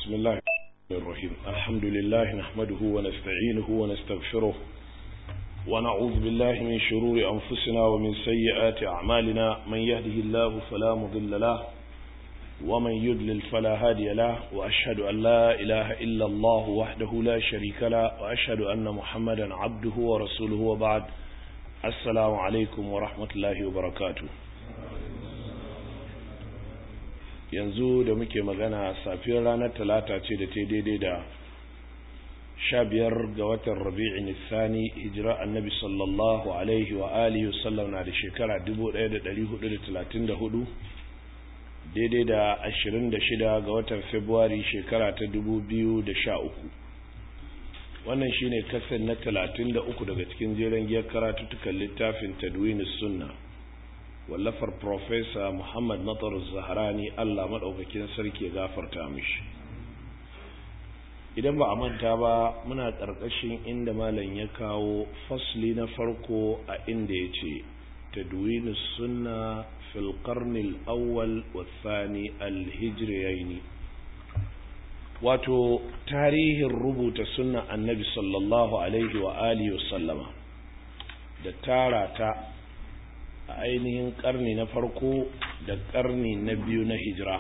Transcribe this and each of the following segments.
بسم الله الرحيم الحمد لله نحمده ونستعينه ونستغفره ونعوذ بالله من شرور أنفسنا ومن سيئات أعمالنا من يهده الله فلا مضل له ومن يضلل فلا هادي له وأشهد أن لا إله إلا الله وحده لا شريك له وأشهد أن محمدا عبده ورسوله وبعد السلام عليكم ورحمة الله وبركاته yanzu da muke magana safiyar ranar talata ce da ta daidai da sha biyar ga watan rabi'in nisani hijira annabi sallallahu alaihi wa alihi wasallam na da shekara 1434 daidai da 26 ga watan februari shekara ta 2013 wannan shine kasan na 33 daga cikin jeren giyar karatuttukan littafin tadwinus sunna wallafar Profesa Muhammad Natar Zaharani Allah maɗaukakin sarki ya gafarta mishi. Idan ba a manta ba muna ƙarƙashin inda malam ya kawo fasli na farko a inda ya ce, Tadwinu sunna fil qarnil awwal wa thani al-hijriyaini wato tarihin rubuta sunna annabi sallallahu alaihi wa alihi wa sallama da tara ta a ainihin karni na farko da karni na biyu na hijira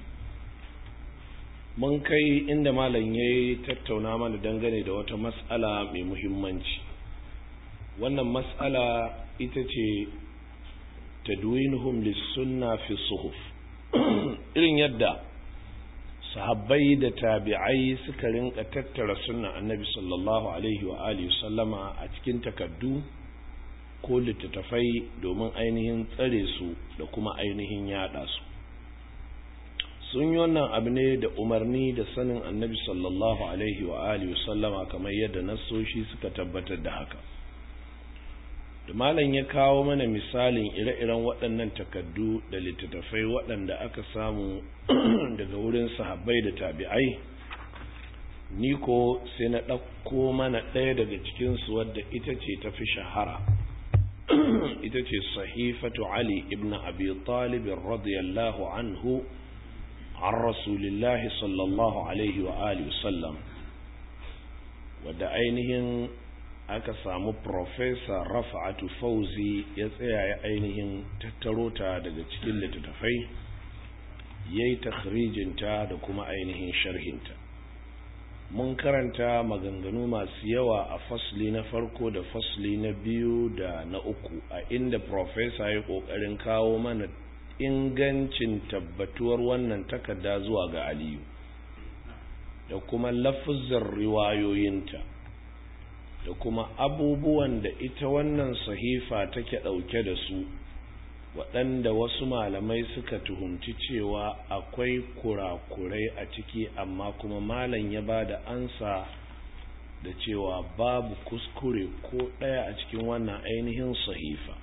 mun kai inda malam ya yi tattauna mana dangane da wata matsala mai muhimmanci wannan matsala ita ce tadwinuhum lissunna fi suhuf irin yadda sahabbai da tabi'ai suka rinka tattara sunna annabi sallallahu alaihi wa alihi sallama a cikin takaddu ko littattafai domin ainihin tsare su da kuma ainihin yada su sun yi wannan abu ne da umarni da sanin annabi sallallahu alaihi wa alihi sallama kamar yadda nassoshi suka tabbatar da haka da malam ya kawo mana misalin ire-iren waɗannan takaddu da littattafai waɗanda aka samu daga wurin sahabbai da tabi'ai ni ko sai na ɗauko mana ɗaya daga cikinsu wadda ita ce ta fi shahara ita ce sahifatu Ali ibn Abi Talib radiyallahu anhu an Rasulillahi sallallahu alaihi wa alihi sallam wadda ainihin aka samu Profesa Rafa'atu Fauzi ya tsaya ya ainihin tattaro ta daga cikin littattafai ya yi takhrijinta da kuma ainihin sharhinta mun karanta maganganu masu yawa a fasli na farko da fasli na biyu da na uku a inda profesa ya kokarin kawo mana ingancin tabbatuwar wannan takarda zuwa ga aliyu da kuma lafuzar riwayoyinta da kuma abubuwan da ita wannan sahifa take ɗauke da su waɗanda wasu malamai suka tuhumci cewa akwai kurakurai a ciki amma kuma malam ya ba da ansa da cewa babu kuskure ko ɗaya a cikin wannan ainihin sahifa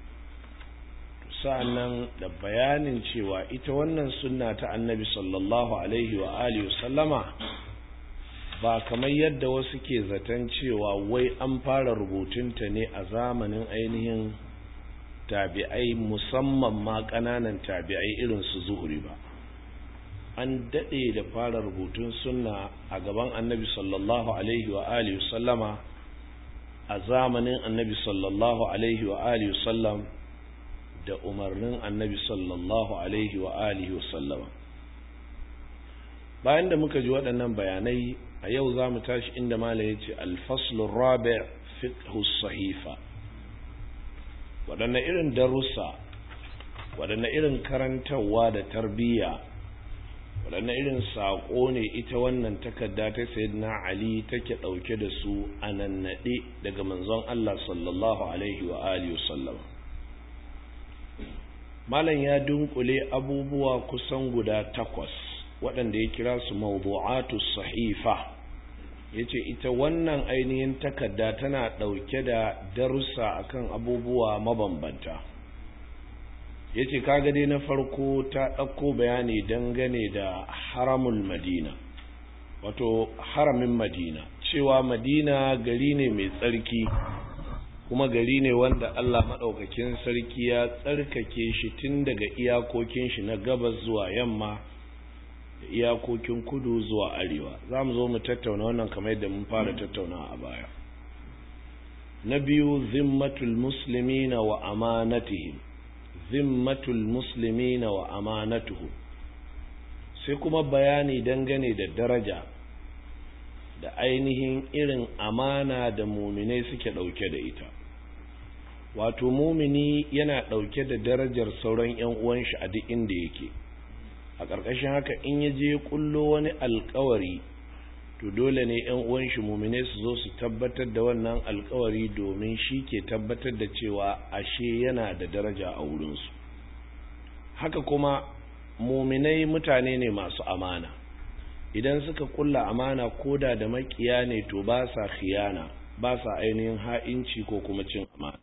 sa'annan da bayanin cewa ita wannan sunna ta annabi sallallahu alaihi wa alihi sallama ba kamar yadda wasu ke zaton cewa wai an fara rubutunta ne a zamanin ainihin tabi'ai musamman ma ƙananan tabi'ai irin su zuhuri ba an daɗe da fara rubutun sunna a gaban annabi sallallahu alaihi wa alihi sallama a zamanin annabi sallallahu alaihi wa alihi sallam da umarnin annabi sallallahu alaihi wa alihi sallama bayan da muka ji waɗannan bayanai a yau za mu tashi inda mala ya ce alfaslun rabi fiqhu sahifa waɗanne irin darussa waɗanne irin karantarwa da tarbiyya waɗanne irin saƙo ne ita wannan takarda ta sayyidina ali take ɗauke da su a nannaɗe daga manzon Allah sallallahu alaihi wa alihi sallam malam ya dunkule abubuwa kusan guda takwas waɗanda ya kira su mawdu'atu sahifa yace ita wannan ainihin takarda tana ɗauke da darussa akan abubuwa mabambanta yace kaga dai na farko ta ɗauko bayani dangane da haramul madina wato haramin madina cewa madina gari ne mai tsarki kuma gari ne wanda Allah maɗaukakin sarki ya tsarkake shi tun daga iyakokin shi na gabas zuwa yamma da iyakokin kudu zuwa arewa za mu zo mu tattauna wannan kamar yadda mun fara tattauna a baya na biyu zimmatul muslimina wa amanatihim zimmatul muslimina wa amanatuhu sai kuma bayani dangane da daraja da ainihin irin amana da muminai suke ɗauke da ita wato mumini yana ɗauke da darajar sauran 'yan uwan shi a duk inda yake a ƙarƙashin haka in ya je kullo wani alkawari to dole ne 'yan uwan shi muminai su zo su tabbatar da wannan alkawari domin shi ke tabbatar da cewa ashe yana da daraja a wurinsu haka kuma muminai mutane ne masu amana idan suka kulla amana koda da makiya ne to ba sa khiyana ba sa ainihin ha'inci ko kuma cin amana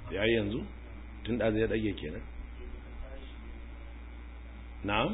ya yi yanzu tun da zai ɗage kenan na'am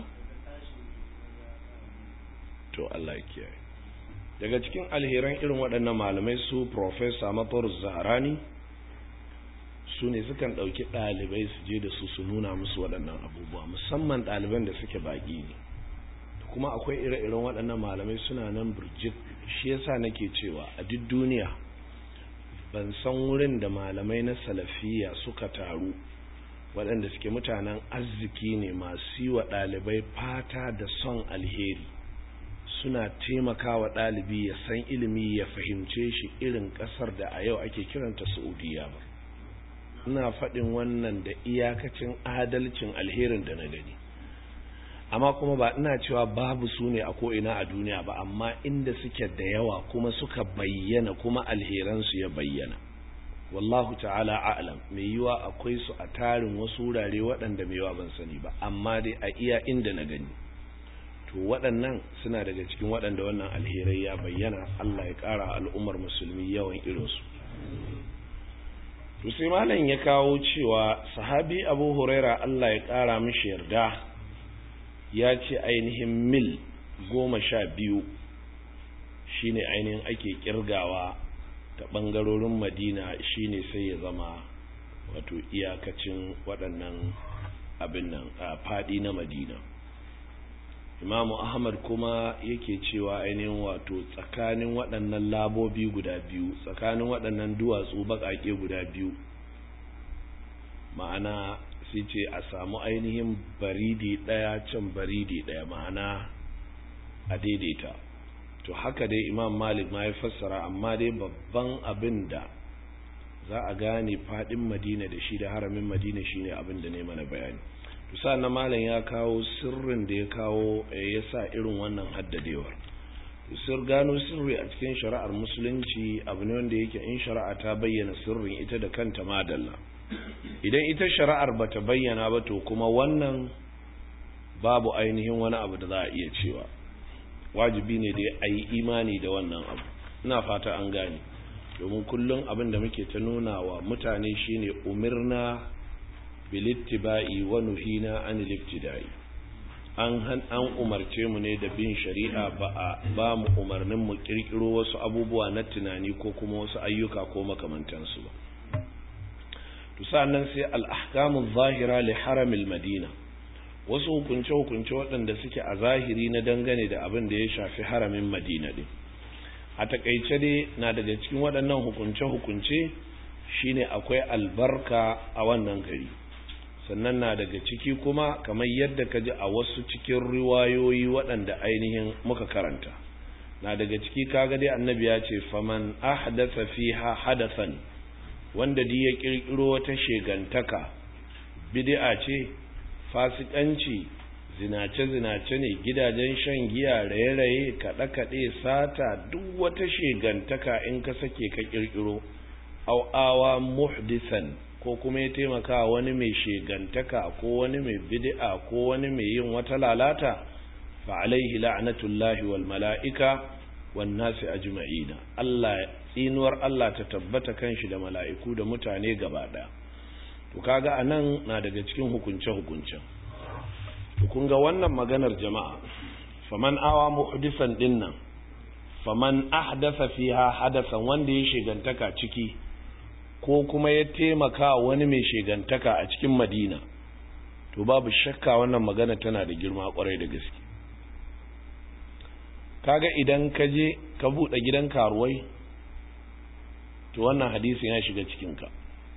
to Allah ya kiyaye daga cikin alheran irin waɗannan malamai su professor matar zaharani su ne sukan ɗauki ɗalibai su je da su su nuna musu waɗannan abubuwa musamman ɗaliban da suke baƙi ne kuma akwai ire-iren waɗannan malamai suna nan birjik shi yasa nake cewa a duk duniya ban san wurin da malamai na salafiya suka taru waɗanda suke mutanen arziki ne masu yi wa ɗalibai fata da son alheri suna taimakawa ɗalibi ya san ilimi ya fahimce shi irin ƙasar da a yau ake kiranta saudiya ba ina faɗin wannan da iyakacin adalcin alherin da na gani amma kuma ba ina cewa babu su ne a ko'ina a duniya ba amma inda suke da yawa kuma suka bayyana kuma alheransu ya bayyana wallahu ta'ala a'lam mai yiwa akwai su a tarin wasu wurare waɗanda mai yiwa ban sani ba amma dai a iya inda na gani to waɗannan suna daga cikin waɗanda wannan alherai ya bayyana Allah ya ƙara al'ummar musulmi yawan irinsu to sai malam ya kawo cewa sahabi abu huraira Allah ya ƙara mishi yarda ya ce ainihin mil goma sha biyu shine ainihin ake kirgawa ta ɓangarorin madina shine sai ya zama wato iyakacin waɗannan abin nan a faɗi na madina imamu ahmad kuma yake cewa ainihin wato tsakanin waɗannan labobi guda biyu tsakanin waɗannan duwatsu baƙaƙe guda biyu ma'ana sai ce a samu ainihin baridi ɗaya can baridi ɗaya ma'ana a daidaita to haka dai imam malik ma ya fassara amma dai babban abin da za a gane faɗin madina da shi da haramin madina shine abin da ne mana bayani to na malam ya kawo sirrin da ya kawo ya sa irin wannan haddadewar sir gano sirri a cikin shari'ar musulunci abu ne wanda yake in shari'a ta bayyana sirrin ita da kanta madalla idan ita shari'ar bata bayyana ba to kuma wannan babu ainihin wani abu da za a iya cewa wajibi ne da a yi imani da wannan abu ina fata an gane domin kullum abin da muke ta nuna wa mutane shine umirna bilittiba'i wa nuhina anil ibtida'i an an umarce mu ne da bin shari'a ba a ba mu umarnin mu kirkiro wasu abubuwa na tunani ko kuma wasu ayyuka ko makamantansu ba to sannan sai al-ahkamu zahira li haramil madina wasu hukunce hukunce waɗanda suke a zahiri na dangane da abin da ya shafi haramin madina din a takaice dai na daga cikin waɗannan hukunce hukunce shine akwai albarka a wannan gari sannan na daga ciki kuma kamar yadda ka ji a wasu cikin riwayoyi waɗanda ainihin muka karanta na daga ciki kaga dai annabi ya ce faman ahdatha fiha hadathan wanda di ya kirkiro wata shegantaka bid'a ce fasikanci zinace zinace ne gidajen shan giya raye-raye kaɗe-kaɗe sata duk wata shegantaka in ka sake ka kirkiro au awa muhdisan ko kuma ya taimaka wani mai shegantaka ko wani mai bid'a ko wani mai yin wata lalata fa alaihi la'natullahi wal mala'ika wan nasi ajma'ina Allah tsinuwar Allah ta tabbata kanshi da mala'iku da mutane gaba daya to kaga anan na daga cikin hukunce hukuncen to kun ga wannan maganar jama'a faman awa muhdisan dinnan faman ahdatha fiha hadasan wanda ya shegantaka ciki ko kuma ya taimaka wani mai shegantaka a cikin madina to babu shakka wannan magana tana da girma kwarai da gaske kaga idan ka je ka buɗe gidan karuwai to wannan hadisin ya shiga cikinka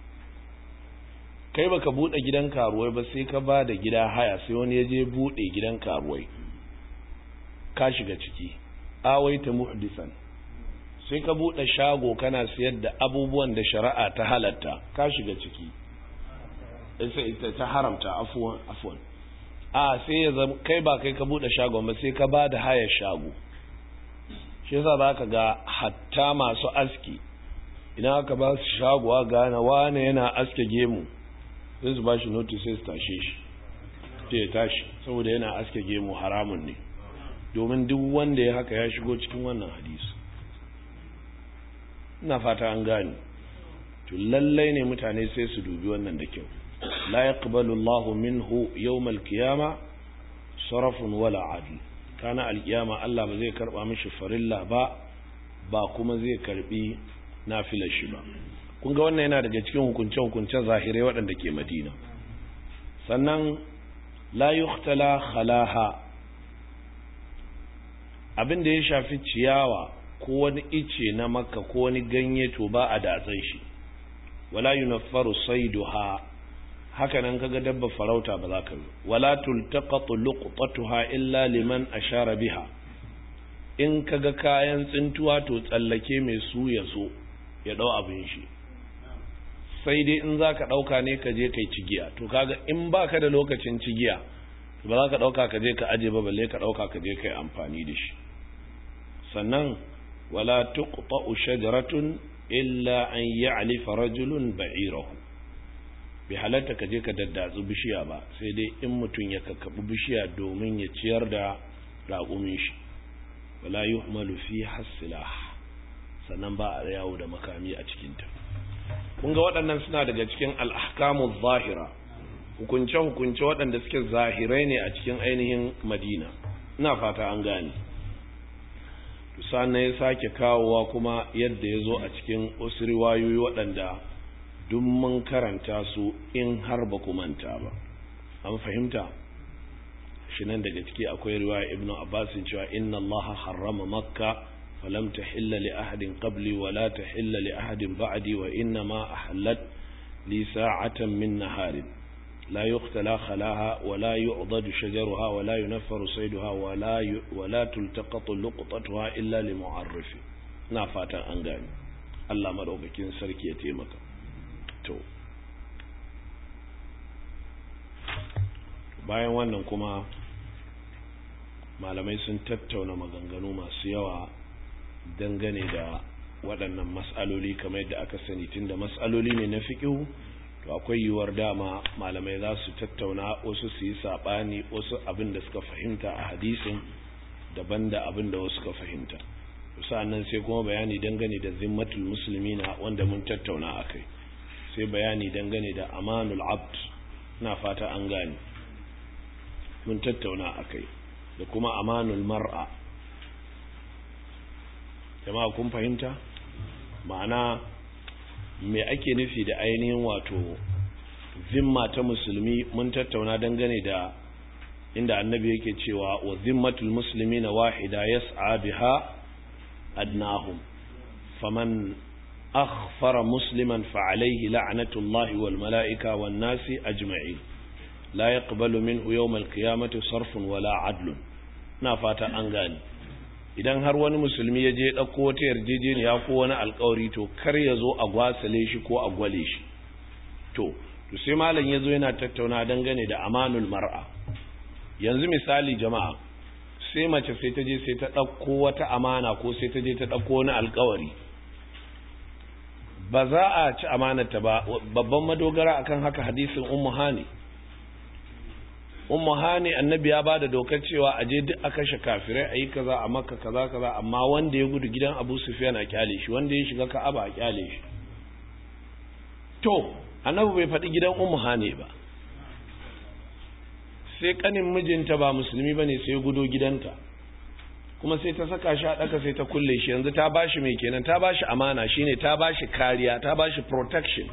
kai baka buɗe gidan karuwai ba sai ka ba da gida haya sai wani ya je buɗe gidan karuwai ka shiga ciki awaita muhdisan sai ka buɗe shago kana siyar da abubuwan da shari'a ta halatta ka shiga ciki sai ta haramta afuwan afuwan a sai ya zama kai ba kai ka buɗe shagon ba sai ka ba da hayar shago shi yasa za ka ga hatta masu aski idan aka ba su shago a gane wane yana aske gemu sai su ba shi notice sai su tashe shi sai ya tashi saboda yana aske gemu haramun ne domin duk wanda ya haka ya shigo cikin wannan hadisi ina fata an gane to lallai ne mutane sai su dubi wannan da kyau la yaqbalu Allahu minhu yawmal qiyama sarafun wala adl kana alkiyama Allah ba zai karba mishi farilla ba ba kuma zai karbi nafilar shi ba kun ga wannan yana daga cikin hukunce hukuncen zahirai waɗanda ke Madina sannan la yuhtala khalaha abin da ya shafi ciyawa ko wani ice na makka ko wani ganye to ba a datsan shi wala yunaffaru sayduha haka nan kaga dabba farauta ba za ka yi wala tultaqatu luqtatuha illa liman ashara biha in kaga kayan tsintuwa to tsallake mai su ya so ya dau abin shi sai dai in zaka dauka ne ka je kai cigiya to kaga in baka da lokacin cigiya ba za ka dauka ka je ka aje ba balle ka dauka ka je kai amfani da shi sannan wala tuqta'u shajaratun illa an ya'lifa rajulun ba'irahu bai halatta ka je ka daddatsu bishiya ba sai dai in mutum ya kakkabi bishiya domin ya ciyar da raƙumin shi wala yuhmalu fi hasilah sannan ba a yawo da makami a cikinta kun ga waɗannan suna daga cikin al'ahkamu zahira hukunce-hukunce waɗanda suke zahirai ne a cikin ainihin madina ina fata an gane sannan ya sake kawowa kuma yadda ya zo a cikin wasu riwayoyi waɗanda duk mun karanta su in har ba ku manta ba an fahimta shi nan daga ciki akwai riwaya ibnu abbasin cewa inna allaha harrama makka falam tahilla li ahadin qabli wa la tahilla li ahadin ba'di wa inna ma ahallat li sa'atan min naharin لا يختلى خلاها ولا يعضد شجرها ولا ينفر صيدها ولا ي... ولا تلتقط لقطتها إلا لمعرف نافاتا أنغاني الله مدوكين سركي يتيمك تو bayan wannan kuma malamai sun tattauna maganganu masu yawa dangane da waɗannan matsaloli kamar yadda aka sani tunda matsaloli ne na fiƙihu to akwai yiwuwar dama malamai za su tattauna wasu su yi saɓani wasu abin da suka fahimta a hadisin daban da abin da wasu suka fahimta sa'annan sai kuma bayani dangane da zimmatul musulmina wanda mun tattauna a kai sai bayani dangane da amanul abd na fata an gane mun tattauna a kai da kuma amanul mar'a jama'a kun fahimta ma'ana me ake nufi da ainihin wato zimma ta musulmi mun tattauna dangane da inda annabi yake cewa wa zimmatul musulmi na wahida yas'a biha adnahum faman akhfara musliman fa alayhi la'natullahi wal mala'ika wan nasi ajma'in la yaqbalu minhu yawm al qiyamati sarfun wala adlun na fata an gani idan har wani musulmi ya je ɗauko wata yarjejeniya ko wani alkawari to kar ya zo a gwasale shi ko a gwale shi to to sai malam ya zo yana tattauna dangane da amanul mar'a yanzu misali jama'a sai mace sai ta je sai ta ɗauko wata amana ko sai ta je ta ɗauko wani alkawari ba za a ci amanarta ba babban madogara akan haka hadisin ummu hani ummu hani annabi ya bada dokar cewa a je duk a kashe kafirai a yi kaza a makka kaza kaza amma wanda ya gudu gidan abu sufyan a kyale shi wanda ya shiga ka'aba a kyale shi to annabi bai faɗi gidan ummu hani ba sai kanin mijinta ba musulmi bane sai gudo gidanta kuma sai ta saka shi a ɗaka sai ta kulle shi yanzu ta bashi mai kenan ta bashi amana shine ta bashi kariya ta bashi protection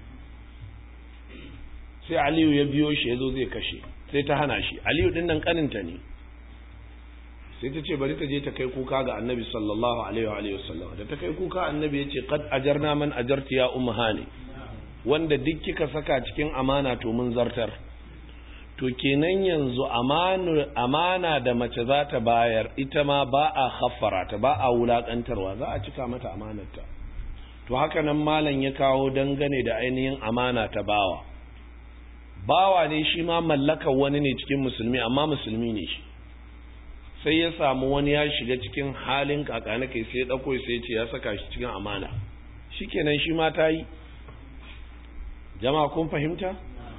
sai aliyu ya biyo shi ya zo zai kashe sai ta hana shi aliyu din nan kaninta ne sai ta ce bari ta je ta kai kuka ga annabi sallallahu alaihi wa sallam da ta kai kuka annabi ya ce qad ajarna man ajarti ya ummu hani wanda duk kika saka cikin amana to mun zartar to kenan yanzu amana da mace za ta bayar ita ma ba a haffara ta ba a wulakantarwa za a cika mata amanarta to haka nan malam ya kawo dangane da ainihin amana ta bawa bawa ne shi ma mallakar wani ne cikin musulmi amma musulmi ne shi sai ya samu wani ya shiga cikin halin kakana kai sai ya ɗauko sai ce ya saka shi cikin amana shikenan shi ma ta yi jama'a kun fahimta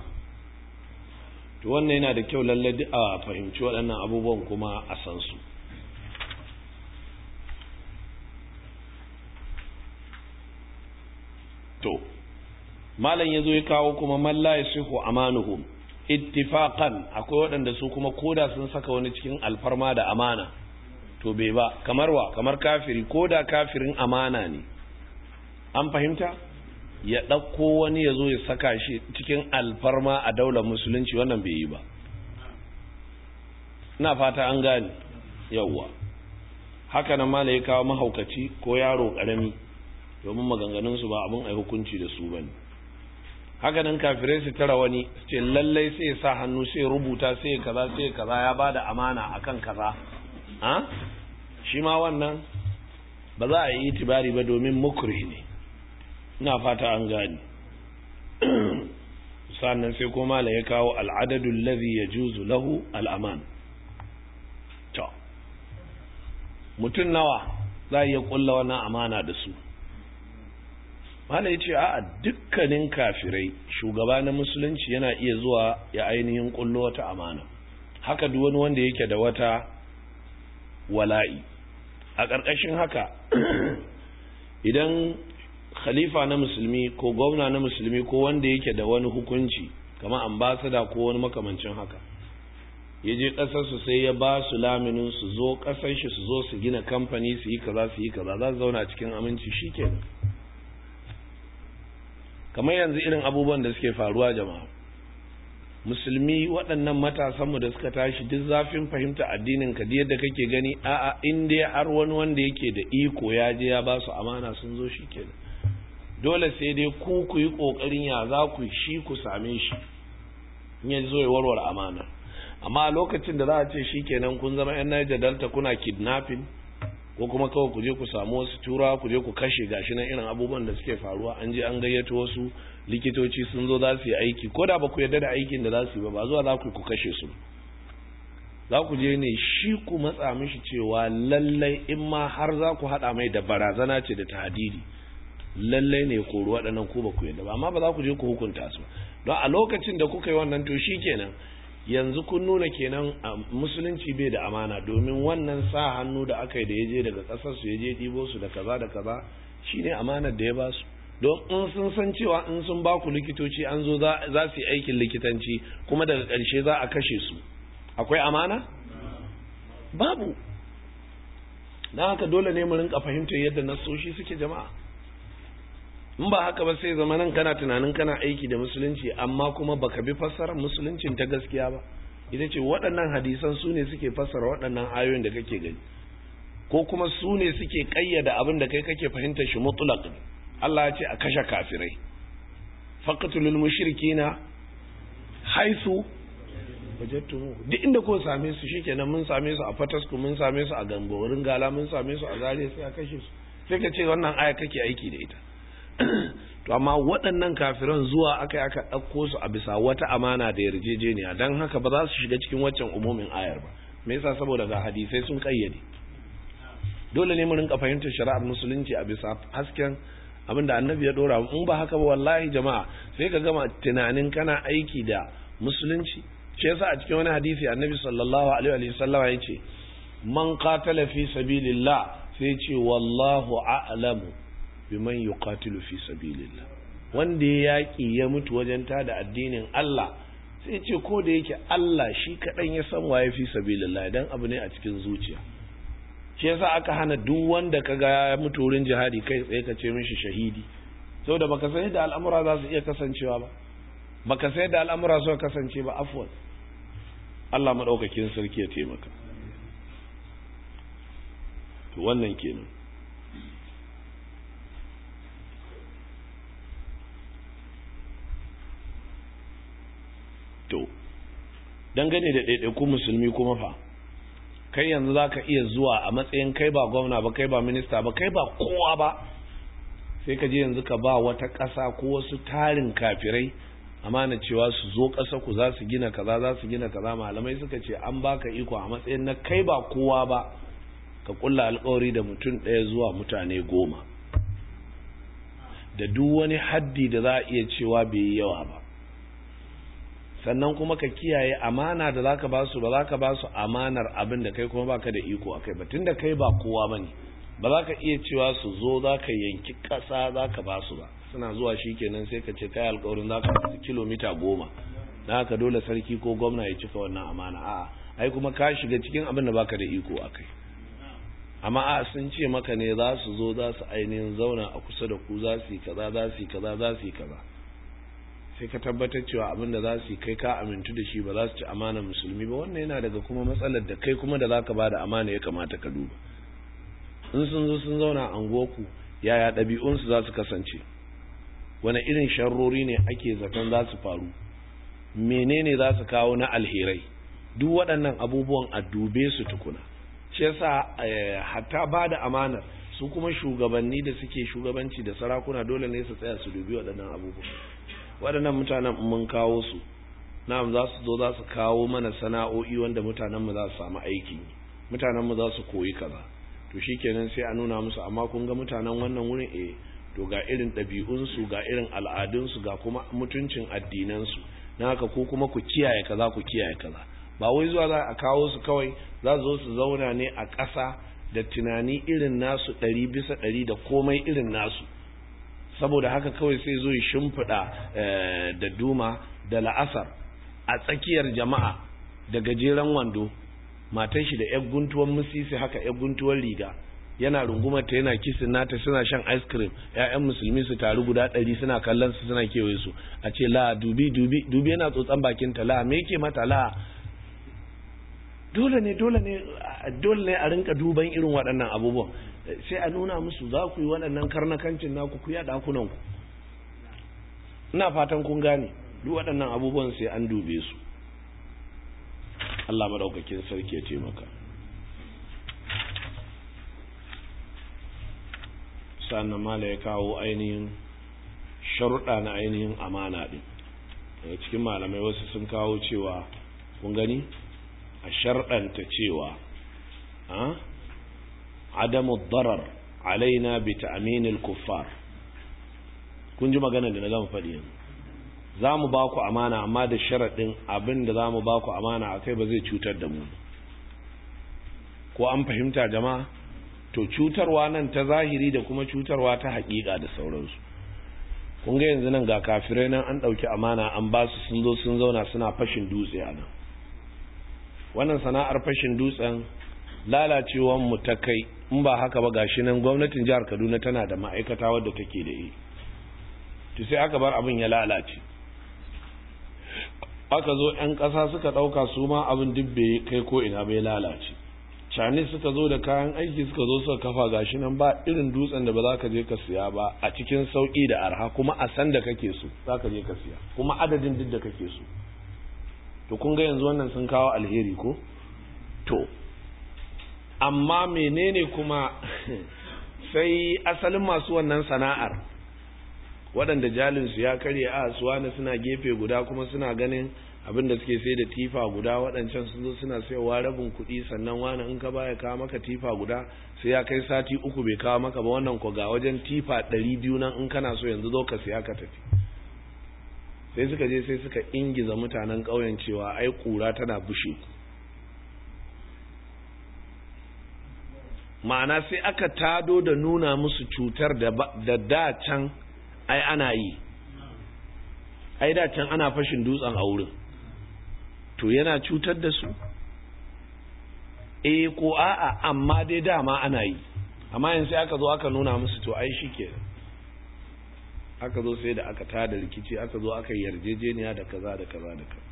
to wannan yana da kyau lalle a fahimci waɗannan abubuwan kuma a san su to malam yazo ya kawo kuma man la yasihu amanuhum ittifaqan akwai waɗanda su kuma koda sun saka wani cikin alfarma da amana to bai ba kamar wa kamar kafiri koda kafirin amana ne an fahimta ya ɗauko wani ya zo ya saka shi cikin alfarma a daular musulunci wannan bai yi ba ina fata an gane yawwa haka nan mala ya kawo mahaukaci ko yaro ƙarami domin maganganunsu ba abin a hukunci da su ba ne haka nan kafirai su tara wani su ce lallai sai ya sa hannu sai ya rubuta sai ya kaza sai ya kaza ya ba da amana akan kaza ha shi ma wannan ba za a yi itibari ba domin mukri ne ina fata an gani sannan sai kuma la ya kawo al'adadun lazi ya juzu lahu al'aman to mutum nawa za a iya kulla wannan amana da su mala ya ce a dukkanin kafirai shugaba na musulunci yana iya zuwa ya ainihin kullo wata amana haka duk wani wanda yake da wata wala'i a ƙarƙashin haka idan khalifa na musulmi ko gwamna na musulmi ko wanda yake da wani hukunci kamar ambasada ko wani makamancin haka ya je ƙasarsu sai ya ba su laminin su zo ƙasar shi su zo su gina kamfani su yi kaza su yi kaza za su zauna cikin aminci shi kenan kamar yanzu irin abubuwan da suke faruwa jama'a musulmi waɗannan matasanmu da suka tashi duk zafin fahimta addinin ka yadda kake gani a'a in dai har wani wanda yake da iko ya je ya ba su amana sun zo shi kenan dole sai dai ku ku yi ƙoƙarin ya za ku shi ku same shi in ya zo ya warware amana amma a lokacin da za a ce shi kenan kun zama yan Niger Delta kuna kidnapping ko kuma kawai ku je ku samu wasu tura ku je ku kashe gashi nan irin abubuwan da suke faruwa an je an gayyato wasu likitoci sun zo za su yi aiki ko da ba ku yarda da aikin da za su yi ba ba zuwa za ku ku kashe su za ku je ne shi ku matsa mishi cewa lallai in ma har za ku haɗa mai da barazana ce da tahadidi lallai ne koro waɗannan ku ba ku yarda ba amma ba za ku je ku hukunta su don a lokacin da kuka yi wannan to shi kenan yanzu kun nuna kenan musulunci bai da amana domin wannan sa hannu da aka yi da ya je daga ƙasar su ya je ɗibo su da kaza da kaza shine amanar da ya ba su don in sun san cewa in sun ba ku likitoci an zo za su yi aikin likitanci kuma daga ƙarshe za a kashe su akwai amana babu na haka dole ne mu rinka fahimtar yadda nasoshi suke jama'a in ba haka ba sai zama nan kana tunanin kana aiki da musulunci amma kuma baka bi fassarar musuluncin ta gaskiya ba ita ce waɗannan hadisan su ne suke fassara waɗannan ayoyin da kake gani ko kuma su ne suke ƙayyada abin da kai kake fahimtar shi mutlaq ne Allah ya ce a kashe kafirai faqtulul mushrikina haisu wajattumu duk inda ko same su shikenan mun same su a fatasku mun same su a gamborin gala mun same su a zare sai a kashe su sai ka ce wannan aya kake aiki da ita to amma waɗannan kafiran zuwa aka aka ɗauko su a bisa wata amana da yarjejeniya don haka ba za su shiga cikin waccan umumin ayar ba me yasa saboda ga hadisai sun kayyade dole ne mu rinka fahimtar shari'ar musulunci a bisa hasken abinda annabi ya dora in ba haka ba wallahi jama'a sai ka gama tunanin kana aiki da musulunci shi yasa a cikin wani hadisi annabi sallallahu alaihi wa sallam ya ce man qatala fi sabilillah sai ce wallahu a'lamu biman yuqatilu fi sabilillah wanda ya yaki ya mutu wajen tada addinin Allah sai ce ko da yake Allah shi kadan ya san waye fi sabilillah dan abu ne a cikin zuciya shi yasa aka hana duk wanda kaga ya mutu wurin jihadi kai tsaye ka ce mishi shahidi saboda baka san yadda al'amura za su iya kasancewa ba baka san yadda al'amura su kasance ba afwan Allah madaukakin sarki ya taimaka to wannan kenan to dangane da ɗaiɗaiku musulmi kuma fa kai yanzu za ka iya zuwa a matsayin kai ba gwamna ba kai ba minista ba kai ba kowa ba sai ka je yanzu ka ba wata ƙasa ko wasu tarin kafirai amana cewa su zo ƙasa ku za su gina kaza za su gina kaza malamai suka ce an baka iko a matsayin na kai ba kowa ba ka kulla alkawari da mutum ɗaya zuwa mutane goma da duk wani haddi da za a iya cewa bai yi yawa ba sannan kuma ka kiyaye amana da zaka ba su ba zaka ba su amanar abin da kai kuma baka da iko akai ba tunda kai ba kowa bane ba za ka iya cewa su zo za ka yanki ƙasa za ka ba su ba suna zuwa shi kenan sai ka ce kai alkawarin za ka kilomita goma na haka dole sarki ko gwamna ya cika wannan amana a'a ai kuma ka shiga cikin abin da baka da iko a kai amma a sun ce maka ne za su zo za su ainihin zauna a kusa da ku za su yi kaza za su yi kaza za su yi kaza sai ka tabbatar cewa abin da za su yi kai ka amintu da shi ba za su ci amana musulmi ba wannan yana daga kuma matsalar da kai kuma da za ka ba da amana ya kamata ka duba in sun zo sun zauna a anguwarku yaya ɗabi'unsu za su kasance wani irin sharrori ne ake zaton za su faru menene za su kawo na alherai duk waɗannan abubuwan a dube su tukuna shi yasa hatta ba da amanar su kuma shugabanni da suke shugabanci da sarakuna dole ne su tsaya su dubi waɗannan abubuwan waɗannan mutanen mun kawo su na'am za su zo za su kawo mana sana'o'i wanda mutanenmu za su samu aiki mutanenmu za su koyi kaza to shikenan sai a nuna musu amma kun ga mutanen wannan wurin eh to ga irin ɗabi'unsu ga irin al'adunsu ga kuma mutuncin addinansu na haka ko kuma ku kiyaye kaza ku kiyaye kaza ba wai zuwa za a kawo su kawai za su zo su zauna ne a ƙasa da tunani irin nasu ɗari bisa ɗari da komai irin nasu saboda haka kawai sai zo ya shimfiɗa da duma da la'asar a tsakiyar jama'a da gajeren wando matan shi da yar guntuwar musisi haka yar guntuwar riga yana rungumar ta yana kisin nata suna shan ice cream ƴaƴan musulmi su taru guda ɗari suna kallon su suna kewaye su a ce la dubi dubi dubi yana tsotsan bakin ta la me yake mata la dole ne dole ne dole ne a rinka duban irin waɗannan abubuwan sai a nuna musu za ku yi waɗannan karnakancin naku ku yaɗa kunan ku ina fatan kun gane duk waɗannan abubuwan sai an dube su Allah madaukakin sarki ya taimaka sannan mala ya kawo ainihin sharuɗa na ainihin amana ɗin daga cikin malamai wasu sun kawo cewa kun gani a sharɗanta cewa adamu darar alaina bi ta'minil kuffar kun ji magana da na gama faɗi yanzu za mu ba ku amana amma da sharaɗin abin da za mu ba ku amana a kai ba zai cutar da mu ko an fahimta jama'a to cutarwa nan ta zahiri da kuma cutarwa ta haƙiƙa da sauransu kun ga yanzu nan ga kafirai nan an ɗauki amana an ba su sun zo sun zauna suna fashin dutse a nan wannan sana'ar fashin dutsen lalacewan mu ta kai in ba haka ba gashi nan gwamnatin jihar kaduna tana da ma'aikata wadda take da yi to sai aka bar abin ya lalace aka zo 'yan ƙasa suka ɗauka su ma abin duk bai kai ko ina bai lalace cani suka zo da kayan aiki suka zo suka kafa gashi nan ba irin dutsen da ba za ka je ka siya ba a cikin sauƙi da arha kuma a san da kake so za ka je ka siya kuma adadin duk da kake so to kun ga yanzu wannan sun kawo alheri ko to amma menene kuma sai asalin masu wannan sana'ar waɗanda jalinsu ya karye a suwana suna gefe guda kuma suna ganin abin da suke sai da tifa guda waɗancan sun zo suna sayowa rabin kuɗi sannan wani in ka baya kawo maka tifa guda sai ya kai sati uku bai kawo maka ba wannan ko ga wajen tifa ɗari biyu nan in kana so yanzu zo ka siya ka tafi sai suka je sai suka ingiza mutanen ƙauyen cewa ai ƙura tana bushe ma'ana sai aka tado da nuna musu cutar da da can ai ana yi ai da can ana fashin dutsen a wurin to yana cutar da su eh ko a'a amma dai dama ana yi amma yanzu sai aka zo aka nuna musu to ai shi aka zo sai da aka tada rikici aka zo aka yarjejeniya da kaza da kaza da kaza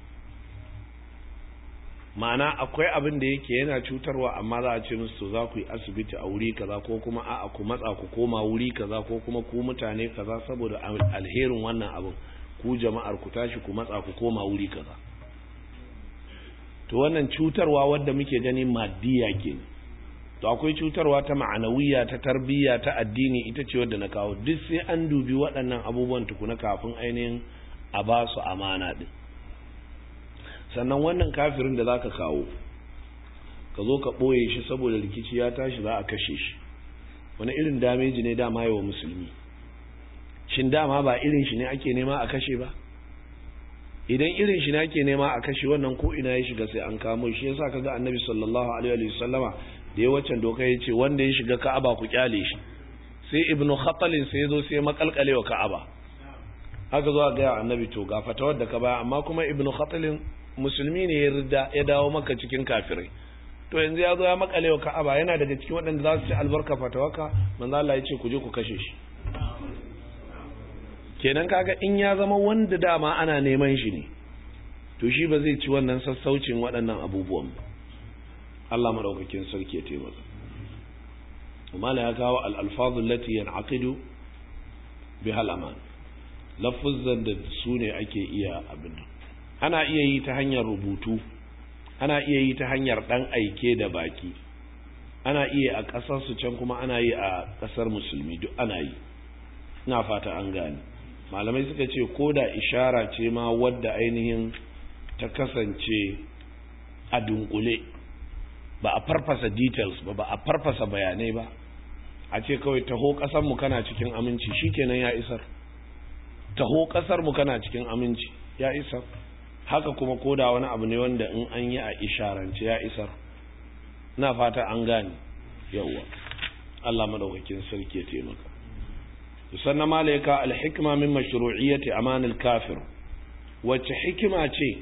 ma'ana akwai abin da yake yana cutarwa amma za a ce musu to za ku yi asibiti a wuri kaza ko kuma a'a ku matsa ku koma wuri kaza ko kuma ku mutane kaza saboda alherin wannan abin ku jama'ar ku tashi ku matsa ku koma wuri kaza to wannan cutarwa wadda muke gani maddiya ke to akwai cutarwa ta ma'anawiya ta tarbiyya ta addini ita ce wadda na kawo duk sai an dubi waɗannan abubuwan tukuna kafin ainihin a ba su amana din sannan wannan kafirin da zaka kawo ka zo ka ɓoye shi saboda rikici ya tashi za a kashe shi wani irin dameji ne dama yi wa musulmi shin dama ba irin shi ne ake nema a kashe ba idan irin shi ne ake nema a kashe wannan ko ina ya shiga sai an kamo shi yasa kaga annabi sallallahu alaihi wa sallama da ya waccan doka ya ce wanda ya shiga ka'aba ku kyale shi sai ibnu khatalin sai ya zo sai makalkale wa ka'aba aka zo ga annabi to ga fatawar da ka baya amma kuma ibnu khatalin musulmi ne ya rida ya dawo maka cikin kafirai to yanzu ya zo ya makale wa ka'aba yana daga cikin waɗanda za su ci albarka fatawaka manzo Allah ya ce ku je ku kashe shi kenan kaga in ya zama wanda dama ana neman shi ne to shi ba zai ci wannan sassaucin waɗannan abubuwan ba Allah madaukakin sarki ya taimaka mala ya kawo al-alfazu allati yan'aqidu biha al-aman lafuzan da su ne ake iya abin ana iya yi ta hanyar rubutu ana iya yi ta hanyar dan aike da baki ana iya a ƙasar su can kuma ana yi a ƙasar musulmi duk ana yi ina fata an gane malamai suka ce ko da ishara ce ma wadda ainihin ta kasance a dunkule ba a farfasa details ba ba a farfasa bayanai ba a ce kawai taho ƙasarmu kana cikin aminci shikenan ya isar taho ƙasarmu kana cikin aminci ya isar haka kuma ko da wani abu ne wanda in an yi a isharance ya isar na fata an gane yawwa Allah madaukakin sarki ya taimaka sannan malaika alhikma min mashru'iyyati amanil kafir wacce hikima ce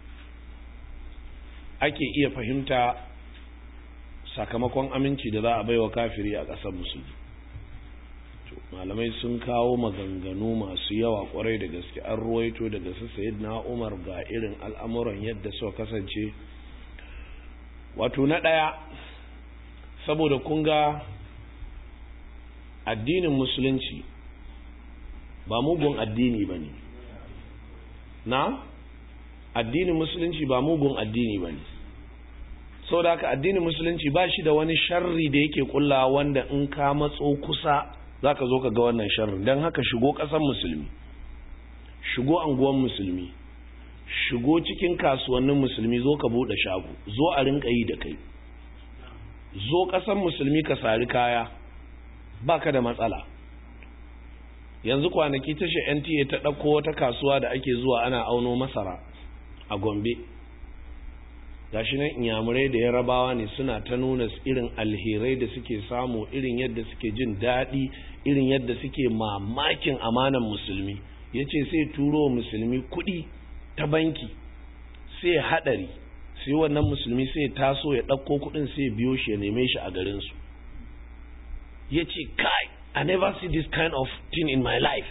ake iya fahimta sakamakon aminci da za a baiwa kafiri a ƙasar musulmi malamai sun kawo maganganu masu yawa kwarai da gaske an ruwaito daga su sayyidina umar ga irin al'amuran yadda suka kasance wato na ɗaya saboda kun ga addinin musulunci ba mugun addini ba ne na addinin musulunci ba mugun addini ba ne sau da haka addinin musulunci ba shi da wani sharri da yake kulla wanda in ka matso kusa za ka zo ka ga wannan sharri don haka shigo ƙasar musulmi shigo anguwan musulmi shigo cikin kasuwannin musulmi zo ka buɗe shago zo a rinka yi da kai zo ƙasar musulmi ka sari kaya baka da matsala yanzu kwanaki tashi NTA ta ɗauko wata kasuwa da ake zuwa ana auno masara a Gombe gashi nan inyamurai da yarabawa ne suna ta nuna irin alherai da suke samu irin yadda suke jin daɗi irin yadda suke mamakin amanan musulmi ya ce sai turo musulmi kuɗi ta banki sai haɗari sai wannan musulmi sai taso ya ɗauko kuɗin sai biyo shi ya neme shi a garinsu ya ce kai I never see this kind of thing in my life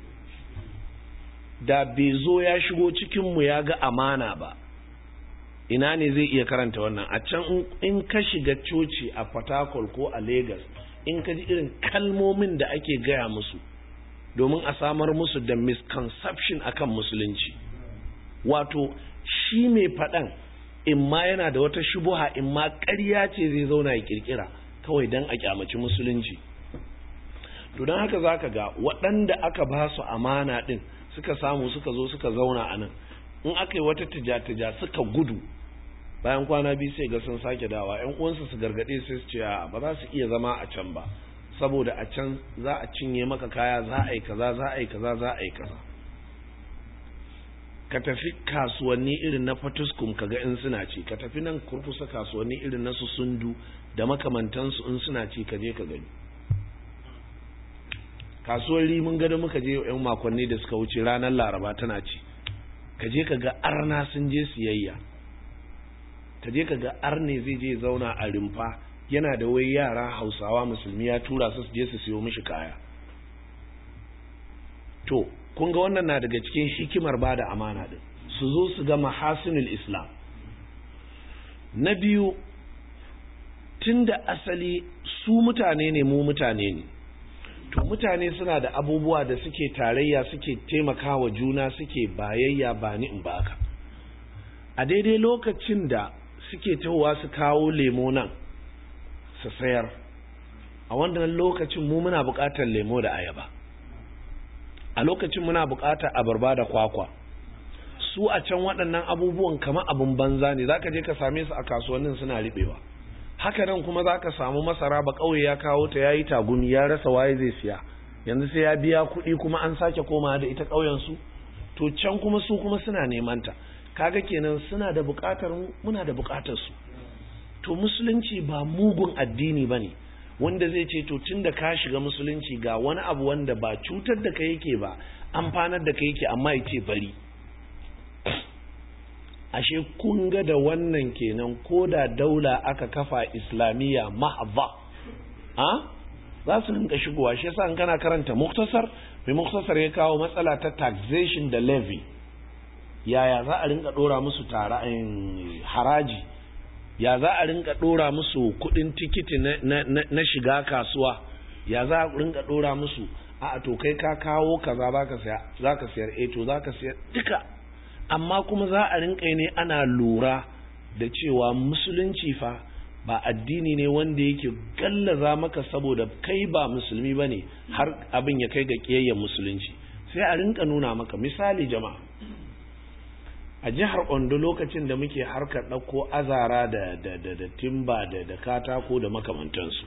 da bai zo ya shigo cikinmu ya ga amana ba ina ne zai iya karanta wannan a can in ka shiga coci a fatakol ko a Legas in ka ji irin kalmomin da ake gaya musu domin a samar musu da misconception akan musulunci wato shi mai faɗan in ma yana da wata shubuha in ma ƙarya ce zai zauna ya kirkira kawai don a kyamaci musulunci to don haka za ka ga waɗanda aka ba su amana ɗin suka samu suka zo suka zauna a nan in aka yi wata tija-tija suka gudu bayan kwana biyu sai ga sun sake dawa yan uwansu su gargaɗe sai su ce ba za su iya zama a can ba saboda a can za a cinye maka kaya za a yi kaza za a yi kaza za a yi kaza ka tafi kasuwanni irin na fatuskum kaga in suna ci ka tafi nan kurkusa kasuwanni irin na su sundu da makamantansu in suna ci ka je ka gani kasuwar rimin gado muka je yan makonni da suka wuce ranar laraba tana ci ka je ka ga arna sun je siyayya ka je ka ga arne zai je zauna a rumfa yana da wai yara hausawa musulmi ya tura su su je su siyo mishi kaya to kun ga wannan na daga cikin hikimar ba da amana din su zo su ga mahasinul islam na biyu tun da asali su mutane ne mu mutane ne to mutane suna da abubuwa da suke tarayya suke taimakawa juna suke bayayya ba ni in baka a daidai lokacin da suke tahowa su kawo lemo nan su sayar a wannan lokacin mu muna buƙatar lemo da ayaba a lokacin muna buƙatar abarba da kwakwa su a can waɗannan abubuwan kama abin banza ne zaka je ka same su a kasuwannin suna riɓewa haka nan kuma za ka samu masara ba ƙauye ya kawo ta ya yi tagumi ya rasa waye zai siya yanzu sai ya biya kuɗi kuma an sake komawa da ita ƙauyensu to can kuma su kuma suna neman ta kaga kenan suna da buƙatar mu muna da buƙatar su to musulunci ba mugun addini ba ne wanda zai ce to tun da ka shiga musulunci ga wani abu wanda ba cutar da ka yake ba amfanar da ka yake amma ya ce bari ashe kun ga da wannan kenan ko da daula aka kafa islamiyya mahava ha za su rinka shigowa shi yasa in kana karanta muktasar mai muktasar ya kawo matsala ta taxation da levy yaya za a rinka dora musu tara haraji ya za a rinka dora musu kudin tikiti na shiga kasuwa ya za a rinka dora musu a to kai ka kawo kaza za ka sayar eh to za ka sayar duka amma kuma za a rinka ne ana lura da cewa musulunci fa ba addini ne wanda yake gallaza maka saboda kai ba musulmi ba ne har abin ya kai ga ƙiyayyar musulunci sai a rinka nuna maka misali jama'a a jihar ondo lokacin da muke harkar ɗauko azara da, da, da, da timba da, da katako da makamantansu